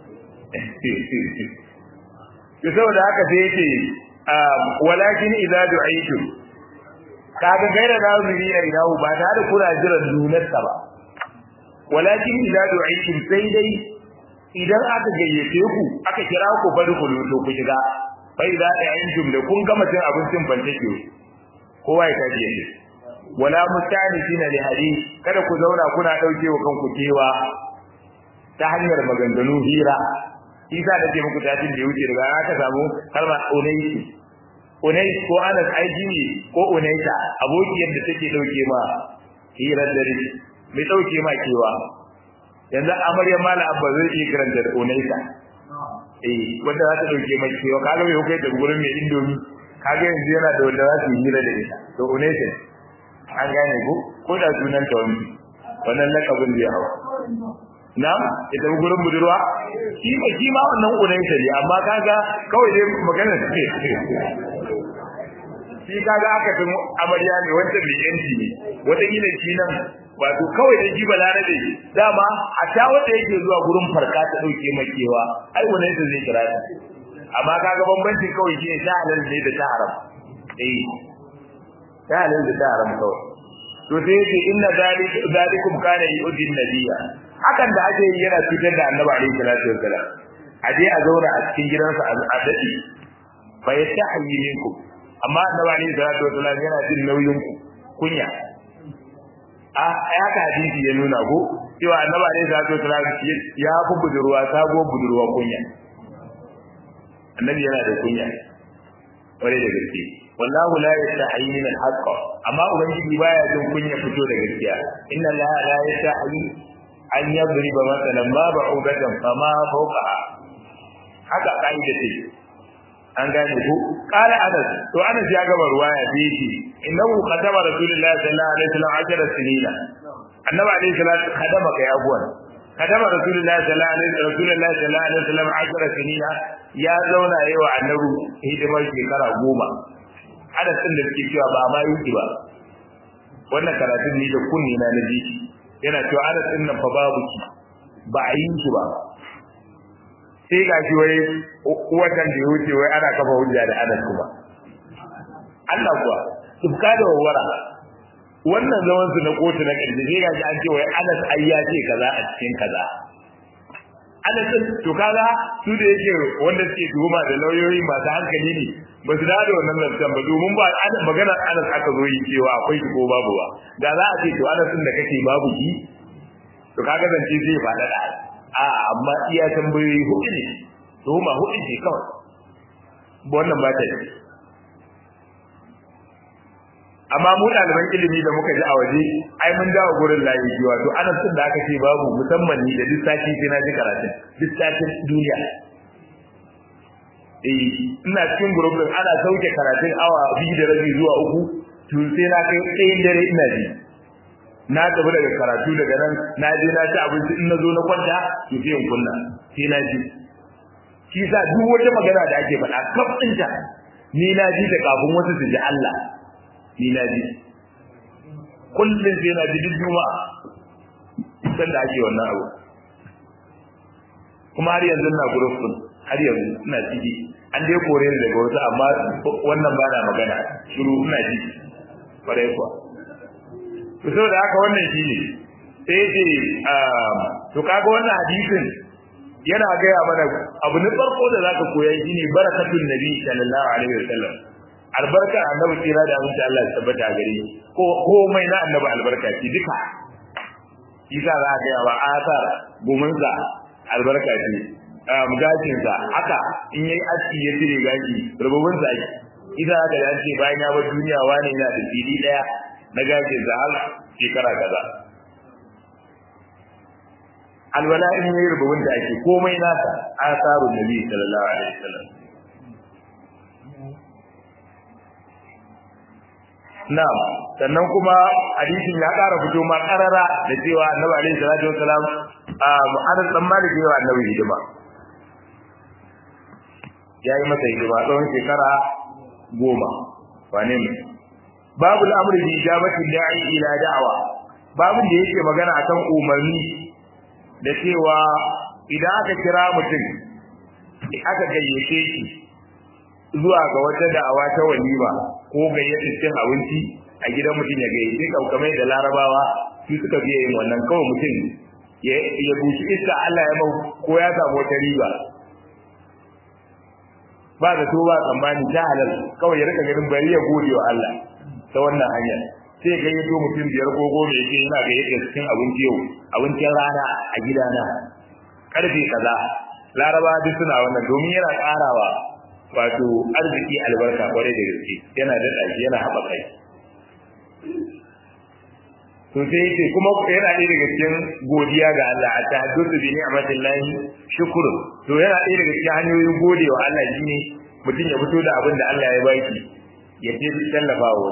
to saboda haka sai yake walakin idza du'aytum kaga gaira naziri ya idahu ba ta da kuna jiran nunarsa ba walakin idza du'aytum sai dai idan aka gayyace ku aka kira ku bari ku to ku shiga bai da ayyukum da kun gama cin abincin bantake kowa ya tafi yake wala mustanisina li hadith kada ku zauna kuna dauke wa kanku kewa ta hanyar maganganu hira isa da ke muku tajin da ya wuce daga aka samu kalma unaisi unais ko anas aiki ne ko unaisa abokiyar da take dauke ma hirar dare mai dauke ma kewa yanzu amarya mala abba zai iya karanta da unaisa eh wanda za ta dauke ma kewa kaga mai hukai da gurin mai indomi kaga yanzu yana da wanda za su yi hira da ita to unaisa an gane ko ko da sunan ta wani wannan lakabin da ya hawa na ita gurin budurwa shi ba shi ma wannan unaisa ne amma kaga kawai dai magana ce shi kaga aka tun amarya ne wancan mai yanci ne wata gina shi nan wato kawai da jiba larabe dama a ta wanda yake zuwa gurin farka ta dauke makewa ai wannan da zai kira ta amma kaga bambancin kawai shi ne ta halal ne da ta haram eh ta halal da ta haram kawai to sai yake inna zalikum kana yu'di nabiyya hakan da ake yi yana cutar da annabi alaihi salatu wassalam a je a zauna a cikin gidansa a dadi fa yastahi minkum amma annabi alaihi salatu wasallam yana jin nauyin ku kunya a haka hadisi ya nuna ko cewa annabi alaihi salatu wasallam ya fi budurwa sabo budurwa kunya annabi yana da kunya kware da gaske wallahu la yastahi min al-haqq amma ubangiji baya jin kunya fito da gaskiya inna la la yastahi an yadriba masalan ma ba'udatan fama fawqaha haka kaida ce an gane ku qala anas to anas ya gaba ruwaya da yake innahu qadama rasulullahi sallallahu alaihi wasallam ajra sinina annabi alaihi salatu khadama kai abuwan khadama rasulullahi sallallahu alaihi rasulullahi sallallahu alaihi wasallam ajra sinina ya zauna yayi wa annabi hidimar shekara goma anas din da suke cewa ba ma yi ba wannan karatun ni da kunni na naji yana cewa anas din nan fa babu ki ba a yi shi ba sai ga shi wai watan da ya wuce wai ana kafa hujja da anas kuma Allah kuwa tufka da wawara wannan zaman su na kotu na ƙarshe sai ga shi an ce wai anas ai ya ce kaza a cikin kaza anas to kaga su da yake wanda suke tuhuma da lauyoyi masu hankali ne ba su da wannan lantan ba domin ba magana anas aka zo yi cewa akwai shi ko babu ba da za a ce to anas da kake babu shi to kaga zance zai faɗa da a amma iya tambayoyi hudu ne tuhuma hudu ce kawai wannan ba ta yi amma mu ɗaliban ilimi da muka ji a waje ai mun dawo gurin layi ji wato ana sun da aka ce babu musamman ni da duk sati sai na ji karatun duk satin duniya eh ina cikin group din ana sauke karatun awa biyu da rabi zuwa uku to sai na kai tsayin dare ina ji na tafi daga karatu daga nan na je na ci abinci in na zo na kwanta to sai in kunna sai na ji shi sa duk wata magana da ake faɗa kaf ɗinta ni na ji da kafin wasu su ji Allah ni na ji kullum sai na ji duk juma'a san da ake wannan abu kuma har yanzu na gurufin har yanzu ina ciki an dai kore ni daga wasu amma wannan ba na magana shiru ina ji kwarai kuwa to saboda haka wannan shi ne sai ce to kaga wannan hadisin yana gaya mana abu na farko da zaka koya shine barakatun nabi sallallahu alaihi wasallam albarka annabi kira da abinci Allah ya tabbata a gare ko komai na annabi albarka ce duka isa za a gaya wa asar gumunsa albarka ce gashinsa haka in yayi aski ya cire gashi rububinsa ake isa haka da ce bayan ya bar duniya wani yana da fili daya na gashinsa har shekara kaza alwala in yayi rububin da ake komai nasa asarun nabi sallallahu alaihi wasallam Na'am sannan kuma hadisin ya ƙara fito ma ƙarara da cewa Annabi alaihi salatu wasalam a Anas dan Malik yawa Annabi hidima yayi masa hidima tsawon shekara goma wane ne babu al'amri bi ijabati da'i ila da'wa babu da yake magana akan umarni da cewa idan aka kira mutum aka gayyace shi zuwa ga wata da'awa ta walima ko gayyata cin abinci a gidan mutum ya gayyace kaukamai da larabawa su suka fiye yin wannan kawai mutum ya bushi iska Allah ya mau ko ya samu wata riba ba da to ba tsammani ta halal kawai ya rika ganin bari ya gode wa Allah ta wannan hanyar sai ga yato mutum biyar ko goma yake yana gayyata cikin abinci yau abincin rana a gidana karfe kaza laraba duk suna wannan domin yana karawa wato arziki albarka kwarai da gaske yana daɗa shi yana haɓaka shi to sai yace kuma yana ɗaya daga cikin godiya ga Allah a tahaddusu bi ni'matillahi shukru to yana ɗaya daga cikin hanyoyin godewa Allah shine mutum ya fito da abin da Allah ya baki ya ce tallafa wa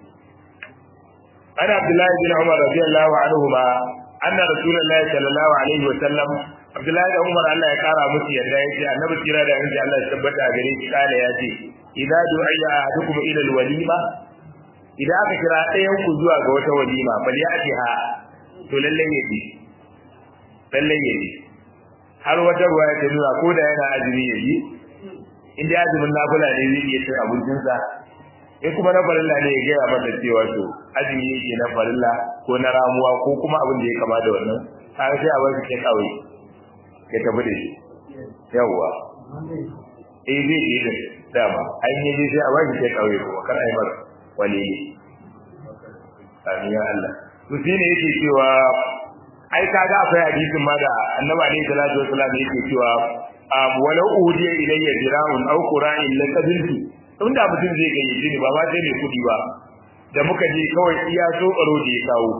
ana Abdullahi bin Umar radiyallahu anhu ma anna Rasulullahi sallallahu alaihi wa sallam Abdullahi da Umar Allah ya kara musu yadda yace annabi kira da annabi Allah ya tabbata gare shi kala yace idza du'iya ahadukum ila alwalima idan aka kira ɗayan ku zuwa ga wata walima bal ya ati ha to lalle ya ji lalle ya ji har wata ruwa ta nuna ko da yana azumi ya ji inda azumin nafila ne zai iya cin abincinsa in kuma na farilla ne ya gaya mata cewa to azumi yake na farilla ko na ramuwa ko kuma abin da ya kama da wannan har sai a bar shi kai kawai ya tafi da shi yawwa eh zai yi da dama an yi je sai a baki sai kauye ko kar ai mar wali amin ya Allah to shine yake cewa ai kaga akwai hadisin ma da annabi alaihi salatu wasallam yake cewa walau udiya ilayya dira'un aw qura'in la qabiltu inda mutum zai gayyace ni ba ma sai mai kudi ba da muka je kawai iya so baro da ya kawo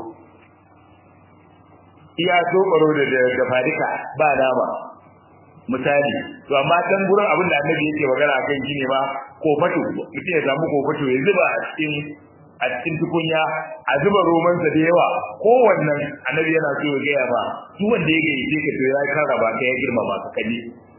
iya so baro da da fadika ba nama misali to amma can gurin abin da annabi yake magana akan shi ne ma kofato mutum ya samu kofato ya zuba a cikin a cikin tukunya a zuba romansa da yawa kowannan annabi yana so ya gaya ma duk wanda ya gayyace ka to ya karraba ka ya girmama ka kaje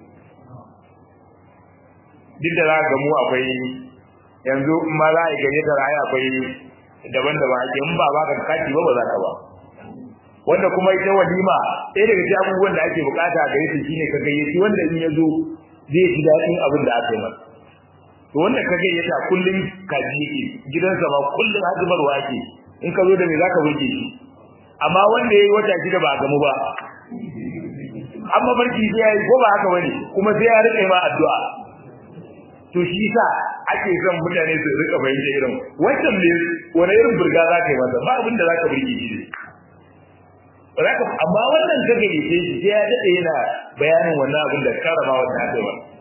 duk da za ga mu akwai yanzu in ma za a yi gayyatar ai akwai daban-daban ake in ba ba ka kati ba ba za ka ba wanda kuma ita walima ɗaya daga cikin abubuwan da ake bukata gare shi shine ka gayyaci wanda in ya zo zai ji daɗin abin da aka yi masa to wanda ka gayyata kullum kaji yake gidansa ma kullum hazimarwa ake in ka zo da me zaka burge shi amma wanda yayi wata shida ba gamu ba amma barki sai yayi ko ba haka bane kuma sai ya rike ma addu'a to shi sa ake son mutane su rika bayyana irin wannan ne wani irin burga zaka yi masa ba abin da zaka burge shi Raka amma wannan ka gayyace shi sai ya dade yana bayanin wannan abin da karama wannan aka yi masa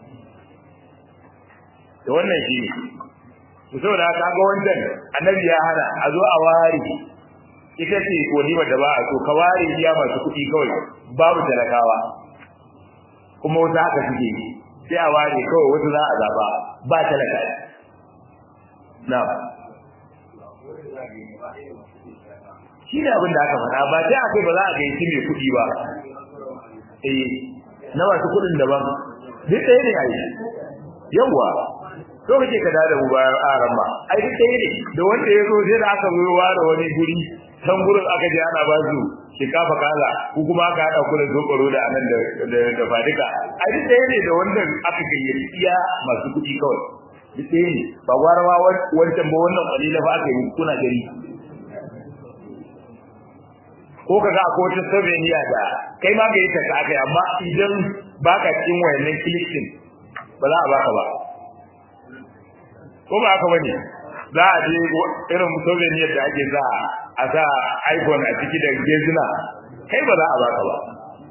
da wannan shi to saboda haka ga wancan annabi ya hana a zo a ware ita ce walima da ba a so ka ware iya masu kuɗi kawai babu talakawa kuma wata haka suke yi sai a ware kawai wasu za a zaba ba talaka na shi ne abin da aka faɗa ba sai a kai ba za a gaici mai kuɗi ba eh na masu kuɗin daban duk ɗaya ne a yi yawwa to kake ka da mu bayan aran ma ai duk ɗaya ne da wanda ya zo sai da aka zo ware wani guri can gurin aka je ana ba su shinkafa kaza ko kuma aka hada ku da zokoro da anan da da fadika ai duk ɗaya ne da wanda aka gayyaci iya masu kuɗi kawai duk ɗaya ne ba gwara ma wancan ba wannan kalila ba aka yi kuna gari ko kaga akwai wata souvenir da kai ma ga yi ta aka yi amma idan baka cikin wayannan kilishin ba za a baka ba ko ba haka bane za a je irin souvenir da ake za a sa iPhone a ciki da gezina kai ba za a baka ba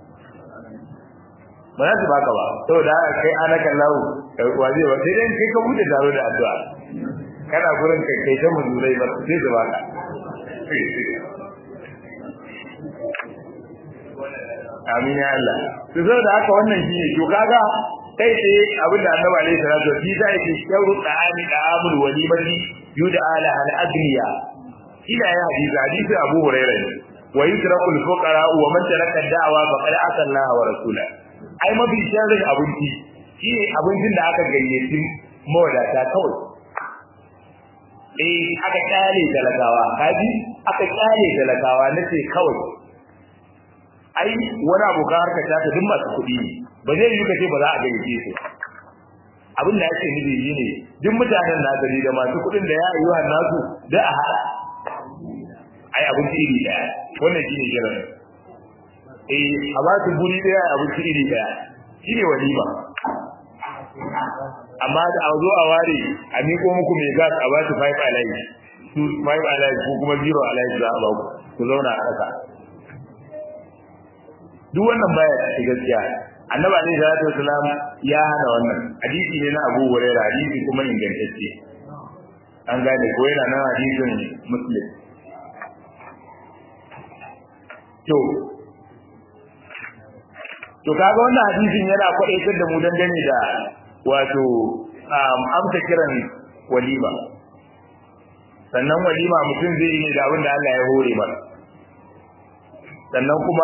ba za su baka ba saboda kai ana kallahu waje ba sai dai kai ka bude taro da addu'a kana gurin kai kai ta muzurai ba sai su baka amin ya Allah to saboda haka wannan shine to kaga kai tsaye abin da annabi alaihi salatu wasallam sai yake shauru da'ani da'amul walimati yuda ala al agniya ila ya hadisi hadisi abu hurairah ne wa yutrakul fuqara wa man taraka da'wa faqad asa Allah wa rasula ai mafi sharrin abinci shine abincin da aka gayyaci mawadata kawai eh aka kyale talakawa kaji aka kyale talakawa nace kawai ai wani abu ka harka ta duk masu kuɗi ne ba zai yi kace ba za a gayyace su abin da yake nufi shine duk mutanen na gari da masu kuɗin da ya ayyuhan nasu da a hada ai abin iri daya wannan shine kiran eh a ba su guri daya abin iri daya shine walima amma da a zo a ware a miko muku mai gas a ba su five alive su five alive ko kuma zero alive za a ba ku ku zauna a ƙasa duk wannan baya cikin gaskiya annabi alaihi salatu wasalam ya hana wannan hadisi ne na Abu Hurairah hadisi kuma ingantacce an gane ko yana nan hadisin Muslim to to kaga wannan hadisin yana kwadaitar da mu dangane da wato amsa kiran walima sannan walima mutum zai yi da abin da Allah ya hore masa sannan kuma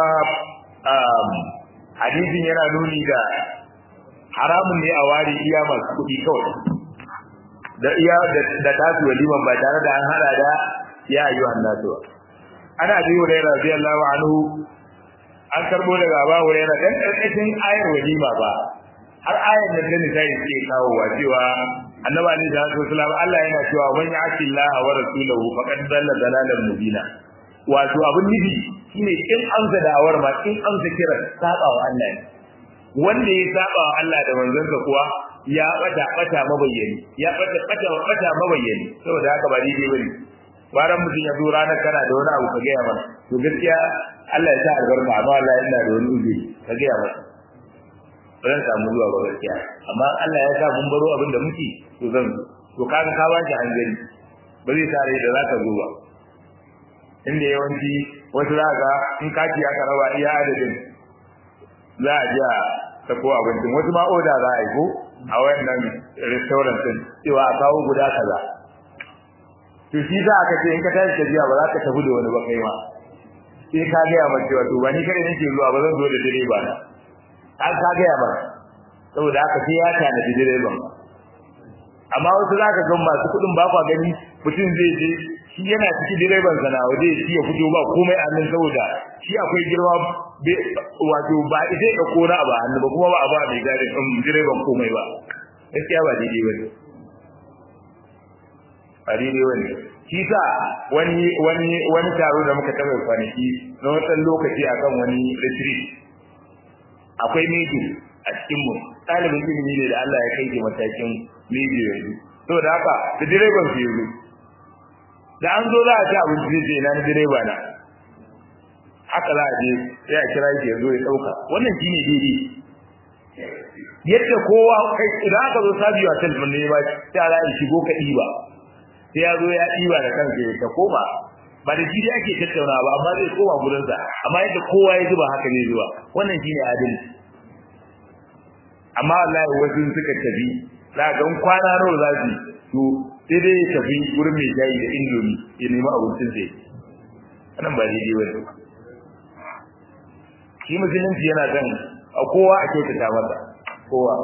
hadisin yana nuni da haramun ne a ware iya masu kuɗi kawai da iya da tasu waliman ba tare da an hada da ya ayyuhan nasu ba ana bi hurairah radiyallahu anhu an karbo daga Abu Hurairah dan karkashin ayar walima ba har ayar da da sai ke kawo wa cewa Annabi Ali da Rasulullah Allah yana cewa man ya'ti Allah wa rasulahu faqad dalla dalalan mubina wato abun nufi shine in amsa da'awar ma in amsa kiran saba wa Allah ne wanda ya saba wa Allah da manzansa kuwa ya bata bata mabayyani ya bata bata bata mabayyani saboda haka ba daidai bane baran mutum ya zo ranar kana da wani abu ka gaya mana to gaskiya Allah ya sa albarka amma Allah yana da wani uzuri ka gaya masa ba zan samu zuwa ba gaskiya amma Allah ya sa mun baro abin da muke to zan zo to kaga ka ba shi hanzari ba zai sa rai da za ka zo ba inda yawanci wasu za ka in kati aka raba iya adadin za a ji a sako abincin wasu ma oda za a yi ko a wannan restaurant din cewa a kawo guda kaza to shi za ka ce in ka tashi tafiya ba za ka tafi da wani ba kai ma sai ka gaya ma cewa to ba ni kare nake zuwa ba zan zo da direba na an ka gaya ma saboda haka sai ya tanadi direban ba amma wasu za ka ga masu kuɗin ba kwa gani mutum zai je shi yana cikin direban sana waje shi ya fito ba komai a nan saboda shi akwai girma wato ba zai da kona ba hannu ba kuma ba a ba mai gadi ɗin direban komai ba gaskiya ba daidai ba ne ba daidai ba ne shi sa wani wani wani taro da muka taɓa kwanaki na wani lokaci akan wani retreat akwai mejo a cikin mu ɗalibin ilimi ne da Allah ya kai ke matakin mejo yanzu saboda haka da direban su yanzu da an zo za a ci abinci zai na direba na haka za a je sai a kira shi ya zo ya ɗauka wannan shi ne daidai yadda kowa kai idan aka zo sabiwa ta ne ba sai a shigo ka ɗiba sai ya zo ya ɗiba da kansa ya ta koma ba da shi ake tattauna ba amma zai koma gurinsa amma yadda kowa ya zuba haka ne zuwa wannan shine adalci amma wallahi wasu suka tafi za ga kwana nawa za su to sai dai ya tafi gurin mai jayi da indomi ya nemi abincin sai wannan ba daidai ba ne shi musulunci yana kan a kowa a kyautata masa kowa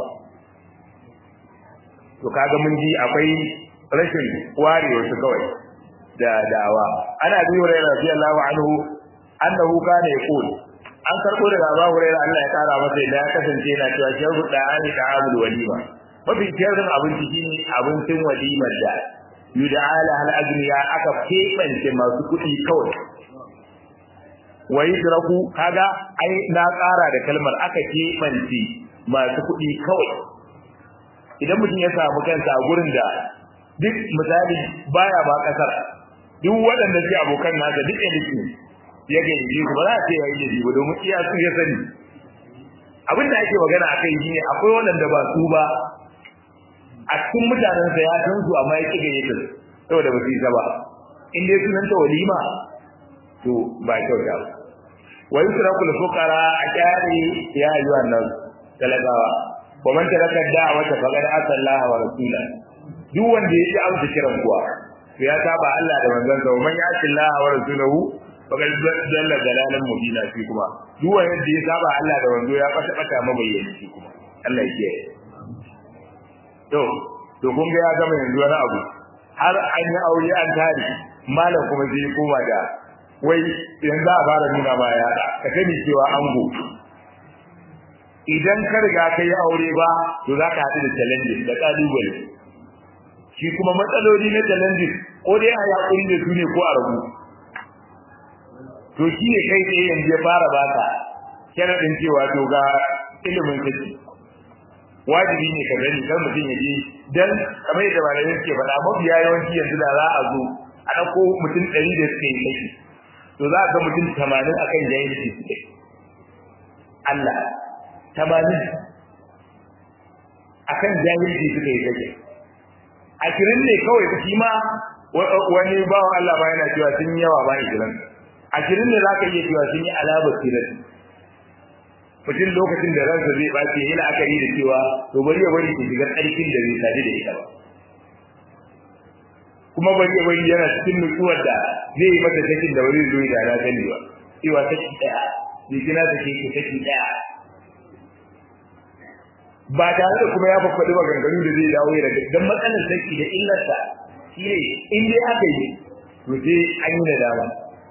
to kaga mun ji akwai rashin ware wasu kawai da dawa ana bi hurairah radiyallahu anhu annahu kana yaqul an karbo daga Abu Hurairah Allah ya kara masa da ya kasance yana cewa sharu da ani da amul walima mafi sharrin abinci shine abincin walimar da yud'ala hal agniya aka kebance masu kuɗi kawai wa yudraku kaga ai na ƙara da kalmar aka kebance masu kuɗi kawai idan mutum ya samu kansa a gurin da duk misali baya ba kasar duk waɗanda suke abokan nasa duk elite ne ya gayyace su ba za a ce ya yi da ba domin iya su ya sani abin da ake magana a kai shine akwai waɗanda ba su ba a cikin mutanensa ya san su amma ya ƙi gayyata su saboda ba su yi ba in dai sunan ta walima to ba kyauta ba wa yusraku al-fuqara a kyare ya ayyuhan nas talakawa wa man taraka da'wata faqad asallaha wa rasulahu duk wanda ya ci amsa kiran kuwa to ya saba Allah da manzon sa man ya'ti Allah wa rasulahu faqad dalla dalalan mubina fi kuma duk wanda ya saba Allah da manzo ya fata fata mabayyana shi kuma Allah ya kiyaye to to kun ga ya gama yanzu wani abu har an yi aure an tare malam kuma zai koma da wai yanzu a fara nuna ma ya ka sani cewa ango idan ka riga ka yi aure ba to za ka haɗu da challenges da ƙalubale shi kuma matsaloli na challenges ko dai a yaƙuri da su ne ko a rabu to shi ne kai tsaye yanzu ya fara baka sharaɗin cewa to ga ilimin saki wajibi ne ka gani kar mutum ya je dan kamar yadda malamai suke faɗa mafiya yawanci yanzu da za a zo a ɗauko mutum ɗari da suke yi saki to za a ga mutum tamanin akan jahilci suke Allah tamanin akan jahilci suka yi saki ashirin ne kawai shi ma wani bawan Allah ma yana cewa sun yawa ba ishirin ashirin ne za ka iya cewa sun yi alabar sirar mutum lokacin da ransa zai ɓace yana akari da cewa to bari ya bari ki shiga ƙarfin da zai sadu da ita ba kuma bari ya bari yana cikin nutsuwar da zai yi mata sakin da wani zuwa da na sani ba cewa saki ɗaya jikina ta ke saki ɗaya ba tare da kuma ya faɗi maganganu da zai dawo ya daga don matsalar saki da illarsa shi ne in dai aka yi to sai an yi nadama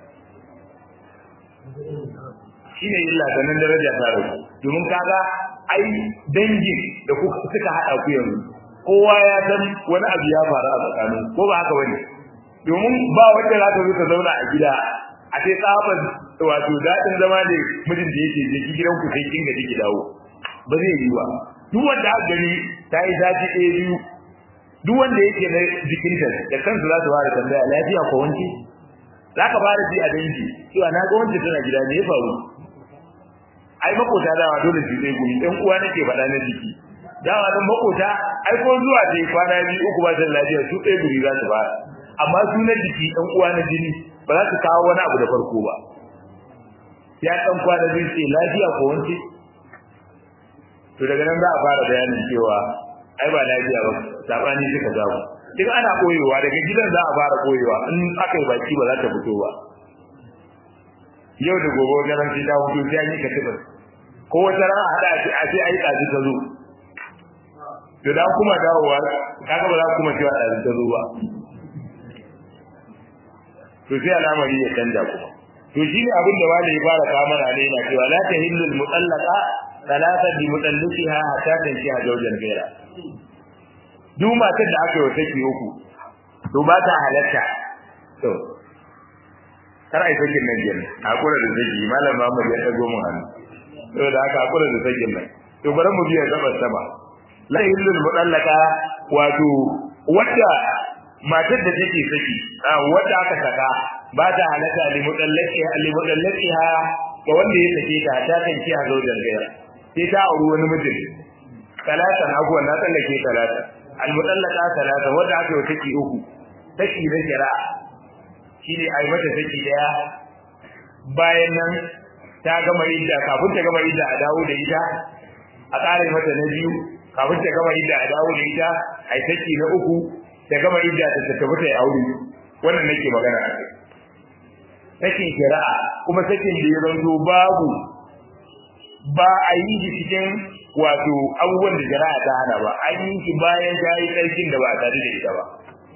shi ne illa sannan daraja ta rabu domin kaga ai dangin da kuka suka haɗa ku yanzu kowa ya san wani abu ya faru a tsakanin ko ba haka bane domin ba wanda za ta zo ta zauna a gida a sai tsaban wato daɗin zama ne mijin da yake je gidan ku sai kin gaji ki dawo ba zai yi ba duk wanda aka gani ta yi zafi ɗaya biyu duk wanda yake na jikinta da kansu za su fara tambaya lafiya ko wanke za ka fara ji a dangi cewa na ga wanda tana gida ne ya faru ai makota dawa dole su zai gumi ɗan uwa nake faɗa na jiki dawa nan makota ai ko zuwa dai kwana biyu uku ba da lafiya su ɗaya guri za su fara amma su na jiki ɗan uwa na jini ba za su kawo wani abu da farko ba ya ɗan kwana biyu ce lafiya ko wanke to daga nan za a fara bayanin cewa ai ba lafiya ba sabani suka jawo duk ana koyewa daga gidan za a fara koyewa in aka yi baki ba za ta fito ba yau da gobe garan sai ta fito sai an yi katibar ko wata ran a hada a ce ai ɗazi ta zo to da kuma dawowa kaga ba za kuma cewa ɗazi ta zo ba to sai al'amari ya canja kuma to shi ne abin da wani ya fara kawo mana ne na cewa la tahillu al-mutallaqa talata bi mutalliqiha hatta tankiha zawjan ghayra duk matar da aka yi wa saki uku to ba ta halatta to kar ai sakin nan jin hakura da saki malam Muhammad ya dago mun hannu to da aka hakura da sakin nan to bari mu biya gaba sama la illul mutallaqa wato wadda matar da take saki wadda aka saka ba ta halatta li mutallaqiha li mutallaqiha ga wanda ya sake ta ta tanki a zawjan ghayra sai ta auri wani mijin talatan abuwan na tsallake talatan almutallaka talata wanda aka yi take uku take da shari'a shine ai mata take daya bayan nan ta gama idda kafin ta gama idda a dawo da ita a kare mata na biyu kafin ta gama idda a dawo da ita ai take na uku ta gama idda ta tafi ta aure wannan nake magana a kai sakin shari'a kuma sakin da ya zanto babu ba a yi shi cikin wato abubuwan da jara'a ta hana ba an yi shi bayan ta yi tsarkin da ba a tare da ita ba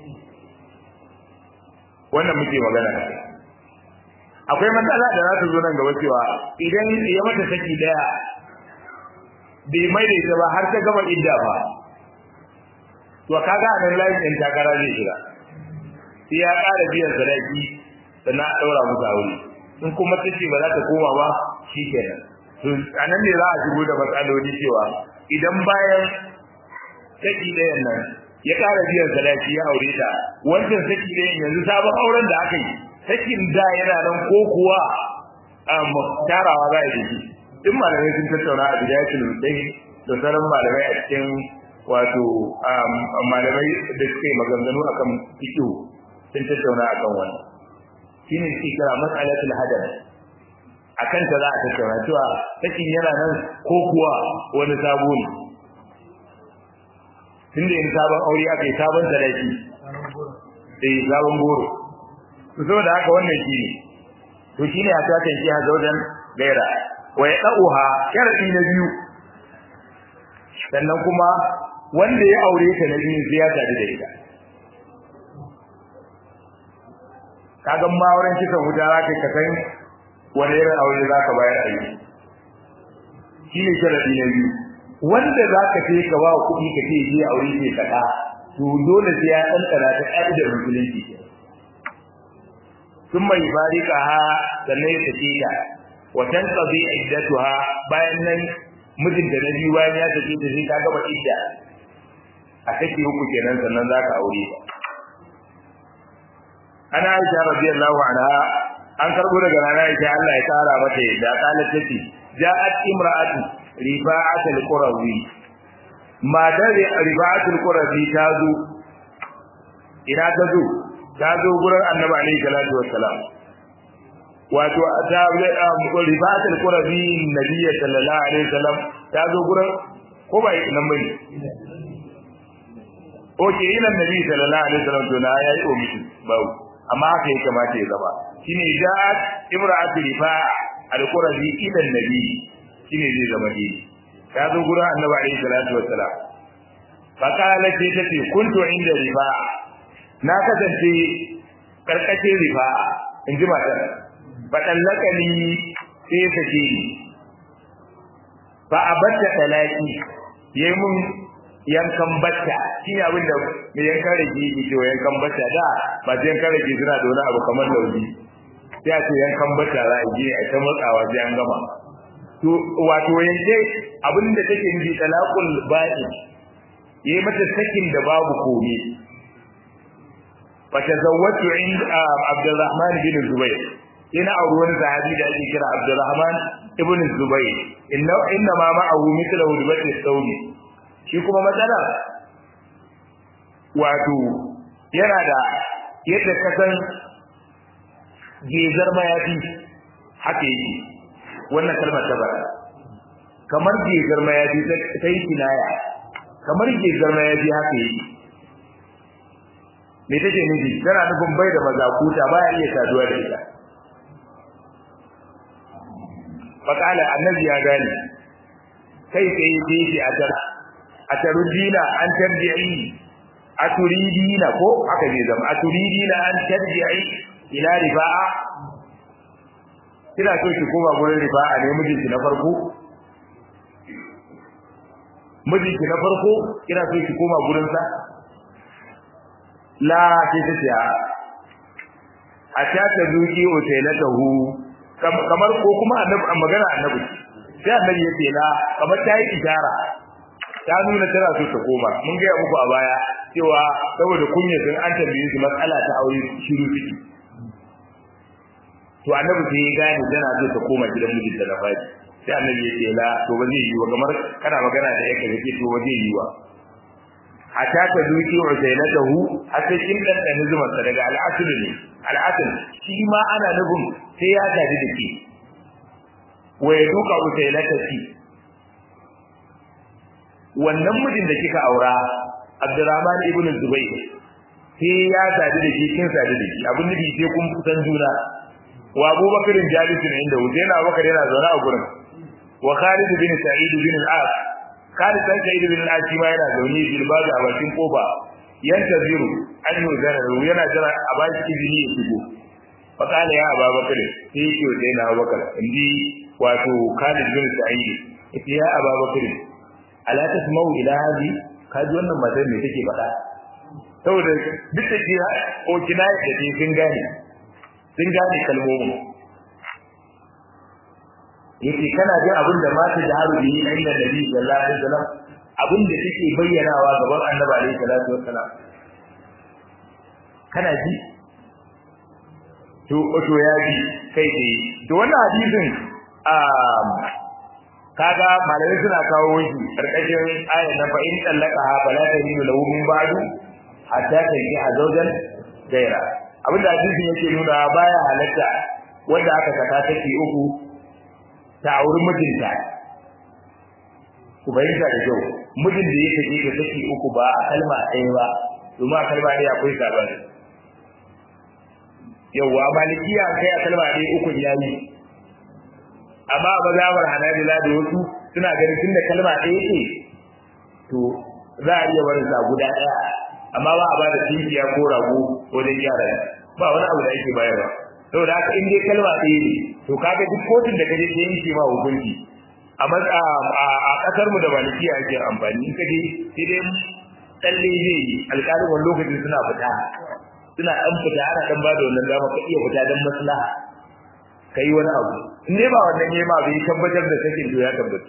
wannan muke magana akwai matsala da za ta zo nan gaba cewa idan ya mata saki daya bai mai da ita ba har ta gama idda ba to kaga a nan layin ɗin takara zai shiga sai ya ƙara biyan sadaki sannan a ɗaura musu aure in kuma ta ce ba za ta koma ba shi kenan to a nan ne za a shigo da matsaloli cewa idan bayan saki ɗayan nan ya ƙara biyan sadaki ya aure ta wancan saki ɗayan yanzu sabon auren da aka yi sakin da yana nan ko kuwa tarawa za a yi shi duk malamai sun tattauna a bidayatul mudai da sauran malamai a cikin wato malamai da suka yi maganganu akan fiqh sun tattauna akan wannan shine shi kira mas'alatul hadar akan ta za a tattauna cewa sakin yana nan ko kuwa wani sabo ne tunda yin sabon aure aka yi sabon sadaki eh sabon goro to saboda haka wannan shi ne to shine a ta tanki ha zaudan gaira wa ya dauha sharadi na biyu sannan kuma wanda ya aure ta na biyu sai ya tare da ita kaga ma wurin kisan wuta za ka san wani irin aure za ka bayar a yi shi ne sharadi na biyu wanda za ka ce ka ba kuɗi ka ce je aure ce kaɗa to dole sai ya ɗanɗana ta ƙa'idar musulunci sun mai farika ha sannan ya sake ta wa tanqadi iddatuha bayan nan mijinta na biyu bayan ya sake ta sai ta gama idda a take uku kenan sannan za ka aure ta ana Aisha radiyallahu anha an karbo daga rana Aisha Allah ya kara mata da kalat tace ja'at imra'atu rifa'at al-qurawi matar rifa'at al-qurawi ta zo ina ta zo ta zo gurin annabi alaihi salatu wassalam wato ta rifa'at al-qurawi nabiyyi sallallahu alaihi wasallam ta zo gurin ko bai nan bane Oke ina nabi sallallahu alaihi wasallam to na yayi omishi bawo amma haka ya kamata ya zama shine ja'at imra'atu rifa'a al-qurazi ila nabi shine zai zama dai ta zo gurin annabi alaihi salatu wassalam fa qala ce tace kuntu inda rifa'a na kasance karkashin rifa'a in ji matar fa dallakani sai ta ce fa abatta talaki yayi mun yankan batta shine abin da mai yankan rage yake cewa yankan batta da ba sai yankan rage suna da wani abu kamar launi sai a ce yankan batta za a je a ta matsawa sai an gama to wato yanke abinda take nufi talaqul ba'i yayi mata sakin da babu komai fa tazawwatu inda Abdurrahman bin Zubair ina auri wani sahabi da ake kira Abdurrahman ibn Zubair inna inna ma ma'ahu mithlu hudbati saudi shi kuma matsala wato yana da yadda ka san gezar mayafi haka yake wannan kalmar ta bara kamar gezar mayafi ta yi kinaya kamar gezar mayafi haka yake me take nufi tana nufin bai da mazakuta baya iya saduwa da ita fakala annabi ya gane kai sai sai shi a tar a tarudina an tarji'i a turidina ko aka je zama a turidina an tarji'i ila rifa'a kina so ki koma gurin rifa'a ne mijinki na farko mijinki na farko kina so ki koma gurin sa la sai ta ce a ta ta zuki otelatahu kamar ko kuma annabi magana annabi sai annabi ya ce la kamar ta yi ishara ta nuna tana so ta koma mun ga muku a baya cewa saboda kunya sun an tambaye su matsala ta aure shiru ciki to annabi sai ya gane tana so ta koma gidan mijinta na fadi sai annabi ya ce la to ba zai yi wa kamar kana magana da yake kake to ba zai yi wa hatta ta duki usailatahu hatta kin dan dan zuman sa daga al'asr ne al'asr shi ma ana nufin sai ya gaji da ke wa ya duka usailatati wannan mijin da kika aura Abdurrahman ibn Zubayr sai ya sadu da shi kin sadu da shi abin nufi sai kun kusan juna wa Abubakar jalisun inda Hussein Abubakar yana zaune a gurin wa Khalid bin Sa'id bin al-As Khalid bin Sa'id bin al-As ma yana zaune bil babu a bakin kofa yantaziru an yuzara yana jira a baki izini ya shigo fa kana ya Abubakar sai yake Hussein Abubakar indi wato Khalid bin Sa'id yace ya Abubakar ala tasma'u ila hadi kaji wannan matar me take faɗa saboda duk da kira ko kina da ke sun gane sun gane kalmomin yace kana jin abin da mata da haru bi inda nabi sallallahu alaihi wasallam abin da take bayyanawa gaban annabi alaihi salatu wassalam kana ji to to ya ji kai dai to wannan hadisin kaga malamai suna kawo shi karkashin ayat na fa in tallaka ha fala tahilu lahu min ba'du hatta tanki azwajan gaira abinda hadisin yake nuna baya halatta wanda aka saka take uku ta auri mijinta ku bayyana da kyau mijin da yake je da take uku ba a kalma ɗaya ba domin a kalma ɗaya akwai sabani yawwa malikiya kai a kalma ɗaya uku yayi amma a mazhabar hanabila da wasu suna ganin tunda kalma ɗaya ce to za a iya barin sa guda ɗaya amma ba a bada tinkiya ko rago wajen yara ba wani abu da ake bayarwa saboda haka in dai kalma ɗaya ne to kaga duk kotun da kaje sai yake ma hukunci a a kasar mu da malikiya ake amfani in kaje sai dai tsalle zai yi alƙalin wani lokacin suna fita suna ɗan fita ana ɗan ba da wannan dama ka iya fita don maslaha kai wani abu in dai ba wannan yayi ma bai tabbatar da sakin to ya tabbata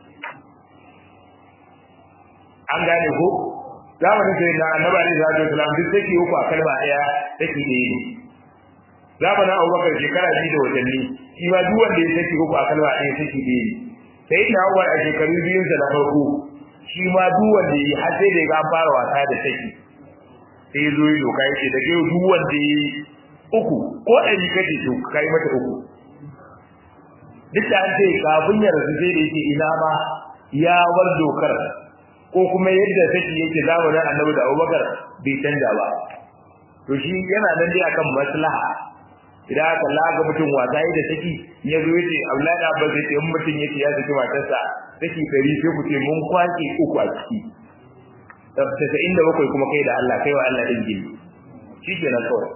an gane ko zamanin sai na annabi alaihi salatu wasallam duk take uku a kalma daya take da yi zamanin Abubakar shekara biyu da watanni shi ma duk wanda ya take uku a kalma daya take da yi sai na Umar a shekaru biyun sa na farko shi ma duk wanda yi har sai da ya fara wasa da take sai zo yi doka yake da kai duk wanda yi uku ko ɗari kace to kai mata uku duk da an ce kafin ya rasu sai da yake ina ma ya bar dokar ko kuma yadda take yake zamanin Annabi da Abubakar bai canja ba to shi yana nan dai akan maslaha idan aka laga mutum wasa yi da saki ya zo yace Abdullahi da Abbas yace in mutum yace ya saki matarsa saki dari sai ku ce mun kwace uku a ciki tabbata inda bakwai kuma kai da Allah kai wa Allah din gini shi kenan kawai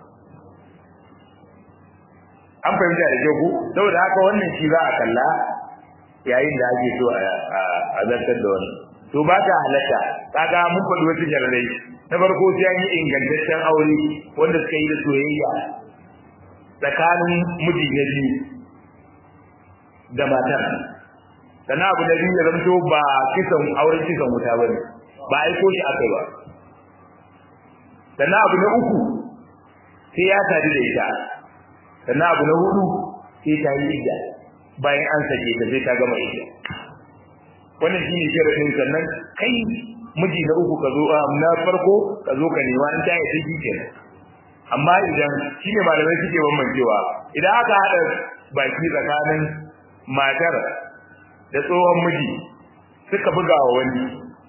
an fahimta da ku saboda haka wannan shi za a kalla yayin da ake so a zartar da wannan to ba ta halatta kaga mun faɗi wasu jararai na farko sai an yi ingantaccen aure wanda suka yi da soyayya tsakanin miji na biyu da matar sannan abu da biyu ya zamto ba kisan auren kisan wuta ba ne ba aiko shi aka ba sannan abu na uku sai ya sadu da ita sannan abu na hudu sai ta yi idda bayan an sake ta sai ta gama idda wannan shi ne sharadin sannan kai miji na uku ka zo na farko ka zo ka nema in ta yi shi kenan amma idan shi ne malamai suke bambancewa idan aka haɗa baki tsakanin matar da tsohon miji suka buga wa wani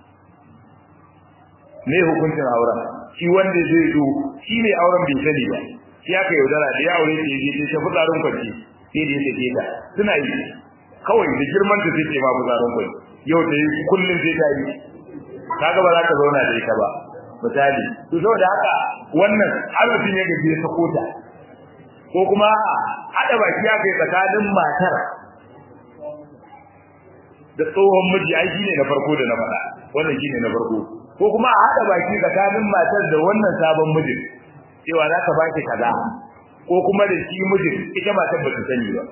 me hukuncin auren shi wanda zai zo shi ne auren bai sani ba shi aka yaudara da ya aure ta je ta fitsarin kwanci sai da ya sake ta suna yi kawai da girman ta sai ce ma fitsarin kwanci yau ta yi kullum sai ta yi kaga ba za ka zauna da ita ba misali to saboda haka wannan har mutum ya gaji ya sako ta ko kuma haɗa baki ya kai tsakanin matar da tsohon miji ai shine na farko da na faɗa wannan shine na farko ko kuma a haɗa baki tsakanin matar da wannan sabon mijin cewa za ka ba ki kaza ko kuma da shi mijin ita matar ba ta sani ba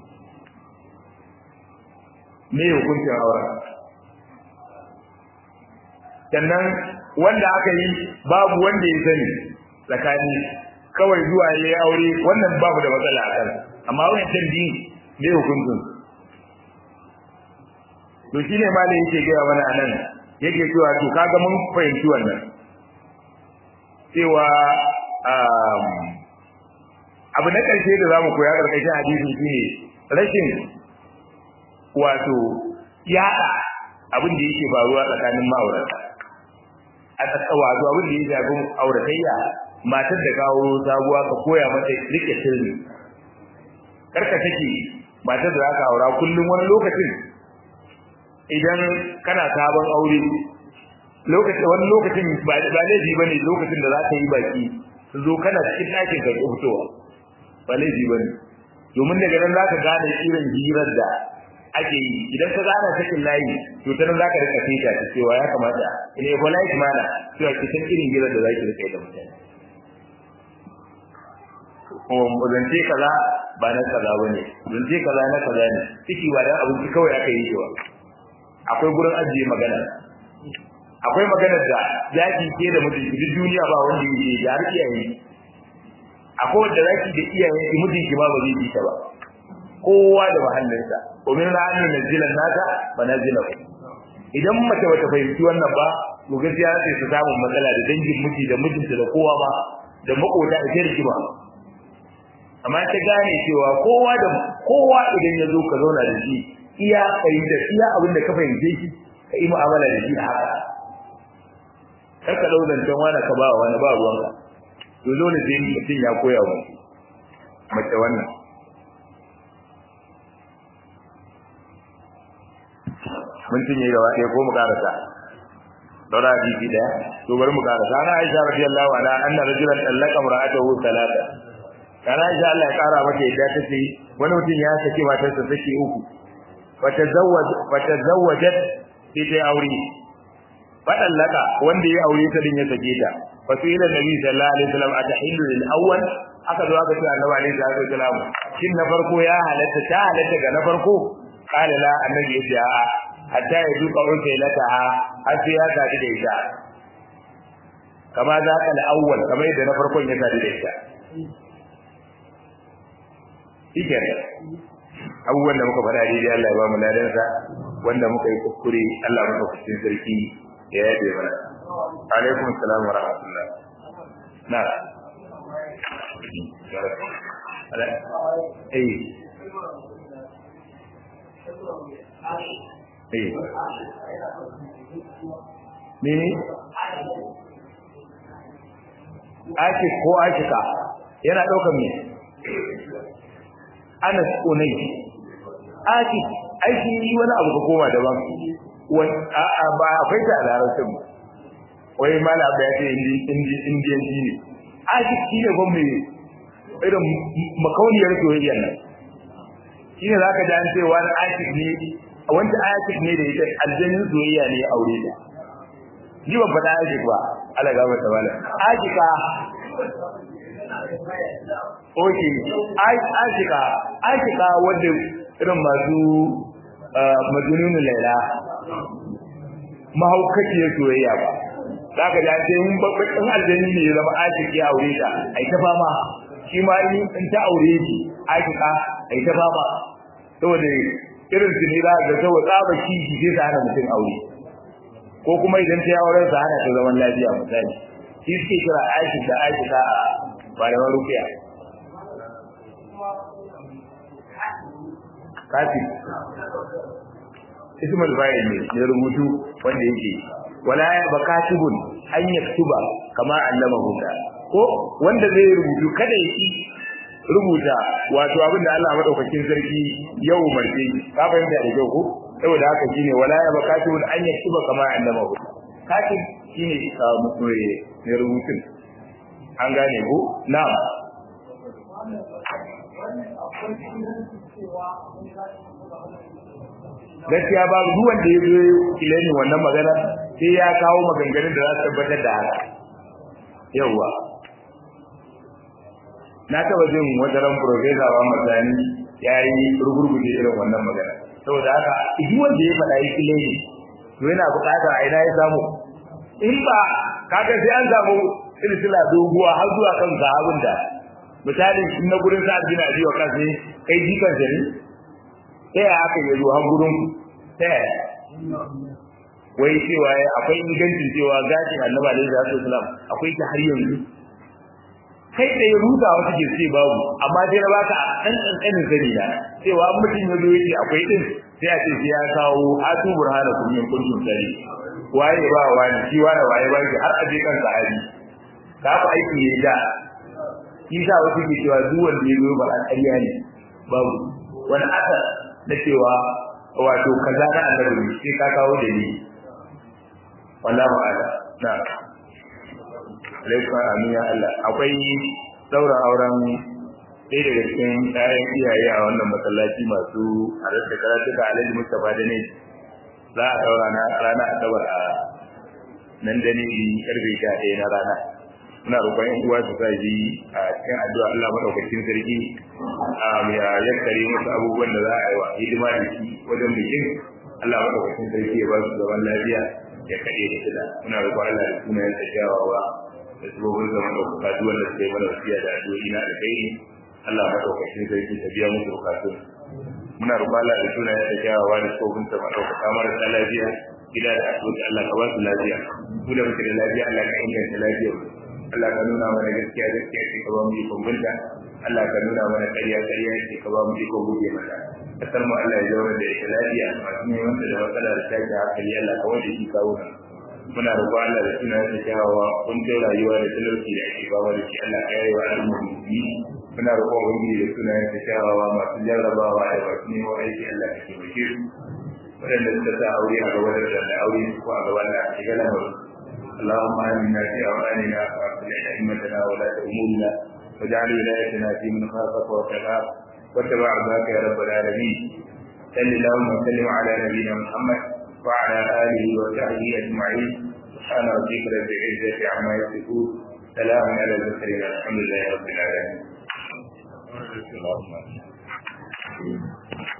me hukuncin auren sannan wanda aka yi babu wanda ya sani tsakani kawai zuwa ya yi aure wannan babu da matsala a kan amma wancan biyu ne hukuncin to shine ma da yake gaya mana anan yake cewa to kaga mun fahimci wannan cewa abu na ƙarshe da zamu koya ƙarƙashin hadisi shine rashin wato yaɗa abin da yake faruwa tsakanin ma'aurata a wato abin da ya shafi auratayya matar da kawo sabuwa ka koya mata rike sirri karka take matar da zaka aura kullum wani lokacin idan kana sabon aure lokacin wani lokacin ba ba laifi bane lokacin da zaka yi baki su zo kana cikin ɗakin ka fitowa ba laifi bane domin daga nan zaka gane irin hirar da ake yi idan ka gane sakin layi to ta nan zaka rika fita ta cewa ya kamata in ya polite mana cewa ki san irin hirar da zaki rika yi da mutane ko zance kaza ba na kaza bane zance kaza na kaza ne ciki ba dan abinci kawai aka yi cewa akwai gurin ajiye magana akwai magana da zaki ke da mutum duk duniya ba wanda yake da har iyaye akwai wanda zaki da iyaye ki mutum ki ba ba zai ta ba kowa da mahallinsa wa min ra'ayin nazilan nata fa nazila idan mace bata fahimci wannan ba to gaskiya sai su samu matsala da dangin miji da mijinta da kowa ba da makota da ke rigima amma ta gane cewa kowa da kowa idan ya zo ka zauna da shi iya fahimta iya abin da ka fahimce shi ka yi mu'amala da shi a haka kar ka dau zancen wani ka ba wani ba ruwanka to dole sai mutum ya koya wa mace wannan mun cinye gaba ɗaya ko mu karasa daura hadisi ɗaya to bari mu karasa ana Aisha radiyallahu anha anna rajulan tallaka imra'atahu thalatha kana Aisha Allah ya kara mata yadda ta ce wani mutum ya saki matarsa saki uku fatazawwaj fatazawwajat sai ta aure fadallaka wanda ya aure ta din ya sake ta fa sai ila nabi sallallahu alaihi wasallam atahillu lil awwal aka zo aka ce annabi alaihi salatu wasallam shin na farko ya halatta ta halatta ga na farko qala la annabi ya ce a'a hatta ya duka unta lata har sai ya sadu da ita kama za ka al-awwal kamar yadda na farkon ya sadu da ita shike abubuwan da muka faɗa daidai Allah ya ba mu ladansa wanda muka yi kuskure Allah muka kuskure sarki ya yabe mana alaikum assalam wa rahmatullah na eh eh mene ake ko akika yana ɗaukar me anas unai aki aiki wani abu ka koma daban wai a a ba akwai ta da larabcin wai mala ba ya ce indi indi indiyan shi ne aki shi ne ban mai irin makauniyar soyayyar nan shi ne zaka ji an ce wani aki ne wanda aki ne da ita aljannin soyayya ne aure ta ni ban faɗa aki ba ala gaba ta wala aki ka Oke, Ashika, Ashika wanda irin masu majununin laila mahaukaciyar soyayya ba za ka ja sai mun babban aljani ne ya zama ashiki a aure ta ai ta fama shi ma in ta aure shi ashika ai ta fama saboda irin su ne za ga saboda tsaba kishi sai ta hana mutum aure ko kuma idan ta yi auren sa hana ta zaman lafiya misali shi suke kira ashik da ashika a malaman rukiya kafin ismul fa'il ne ya rubutu wanda yake wala ya bakatibun an yaktuba kama allamahu ko wanda zai rubutu kada ya yi rubuta wato abin da Allah madaukakin sarki ya umarce ka fahimta da kyau ko saboda haka shine wala ya bakatibun an yaktuba kama allamahu katib shine ka mutsure ne rubutun an gane ko na'am gaskiya babu duk wanda ya zo ilani wannan magana sai ya kawo maganganun da za su tabbatar da haka yawwa na taba jin wajen profesa wa masani ya yi rugurguje irin wannan magana saboda haka duk wanda ya faɗa yi ilani to yana buƙatar a ina ya samu in ba kaga sai an samu silsila doguwa har zuwa kan sahabin da misalin na gurin sa'ad bin abi wa kasi kai jikan sa ne ta yaya aka yi zuwa gurin ta yaya wai cewa akwai ingancin cewa gashin annabi alaihi salatu wasalam akwai ta har yanzu kai da ya ruta wata ke ce babu amma dai na baka a ɗan ƙanƙanin sani na cewa mutum ya zo yake akwai ɗin sai a ce sai ya kawo hatu burhana kun yin kuntum sani waye ba wani shi wani waye ba shi har a je kan sahabi ka fa aiki ne da shi sa wasu ke cewa duk wanda ya zo ba a ƙarya ne babu wani asar na cewa wato kaza na annabi sai ka kawo da ni wallahu ala na alaikum amin ya Allah akwai daura auren ɗaya daga cikin ƴaƴan iyaye a wannan masallaci masu halarta karatu da Alhaji Mustapha da ne za a daura na rana asabar a nan da ne karfe 11 na rana muna roƙon ƴan uwa su sai a cikin addu'a Allah madaukakin sarki a ya yakkare musu abubuwan da za a yi wa hidima da shi wajen bikin Allah madaukakin sarki ya ba su zaman lafiya ya kaɗe da shida muna roƙon Allah da sunayen sa kyawawa da sabobin zaman da bukatu wanda suka yi mana wasiya da addu'o'i na da kai Allah madaukakin sarki ta biya musu bukatun muna roƙon Allah da sunayen sa kyawawa da sabobin sa madaukaka marasa lafiya gida da asibiti Allah ka ba su lafiya ku da muke da lafiya Allah ka inganta lafiyar Allah ka nuna mana gaskiya gaskiya ce ka ba mu ikon binta Allah ka nuna mana ƙarya ƙarya ce ka ba mu ikon guje mata kasar mu Allah ya zauna da ita lafiya masu neman da matsala da take hankali Allah ka wanda shi kawo nan muna roƙo Allah da suna da kyawawa kun kai rayuwa da talauci da ake bawa da shi Allah ka yayi wa al'ummi muna roƙo ubangiji da suna da kyawawa masu jarrabawa da masu neman aiki Allah ka taimake su waɗanda suka sa aure a gaba da aure ko a gaban da ake ga lamarin اللهم آمنا في أوطاننا وأصلح أئمتنا ولاة أمورنا واجعل ولايتنا في من خافك واتقاك واتبع ذاك يا رب العالمين صل اللهم وسلم على نبينا محمد وعلى آله وصحبه أجمعين سبحان ربك رب العزة عما يصفون سلام على المرسلين الحمد لله رب العالمين.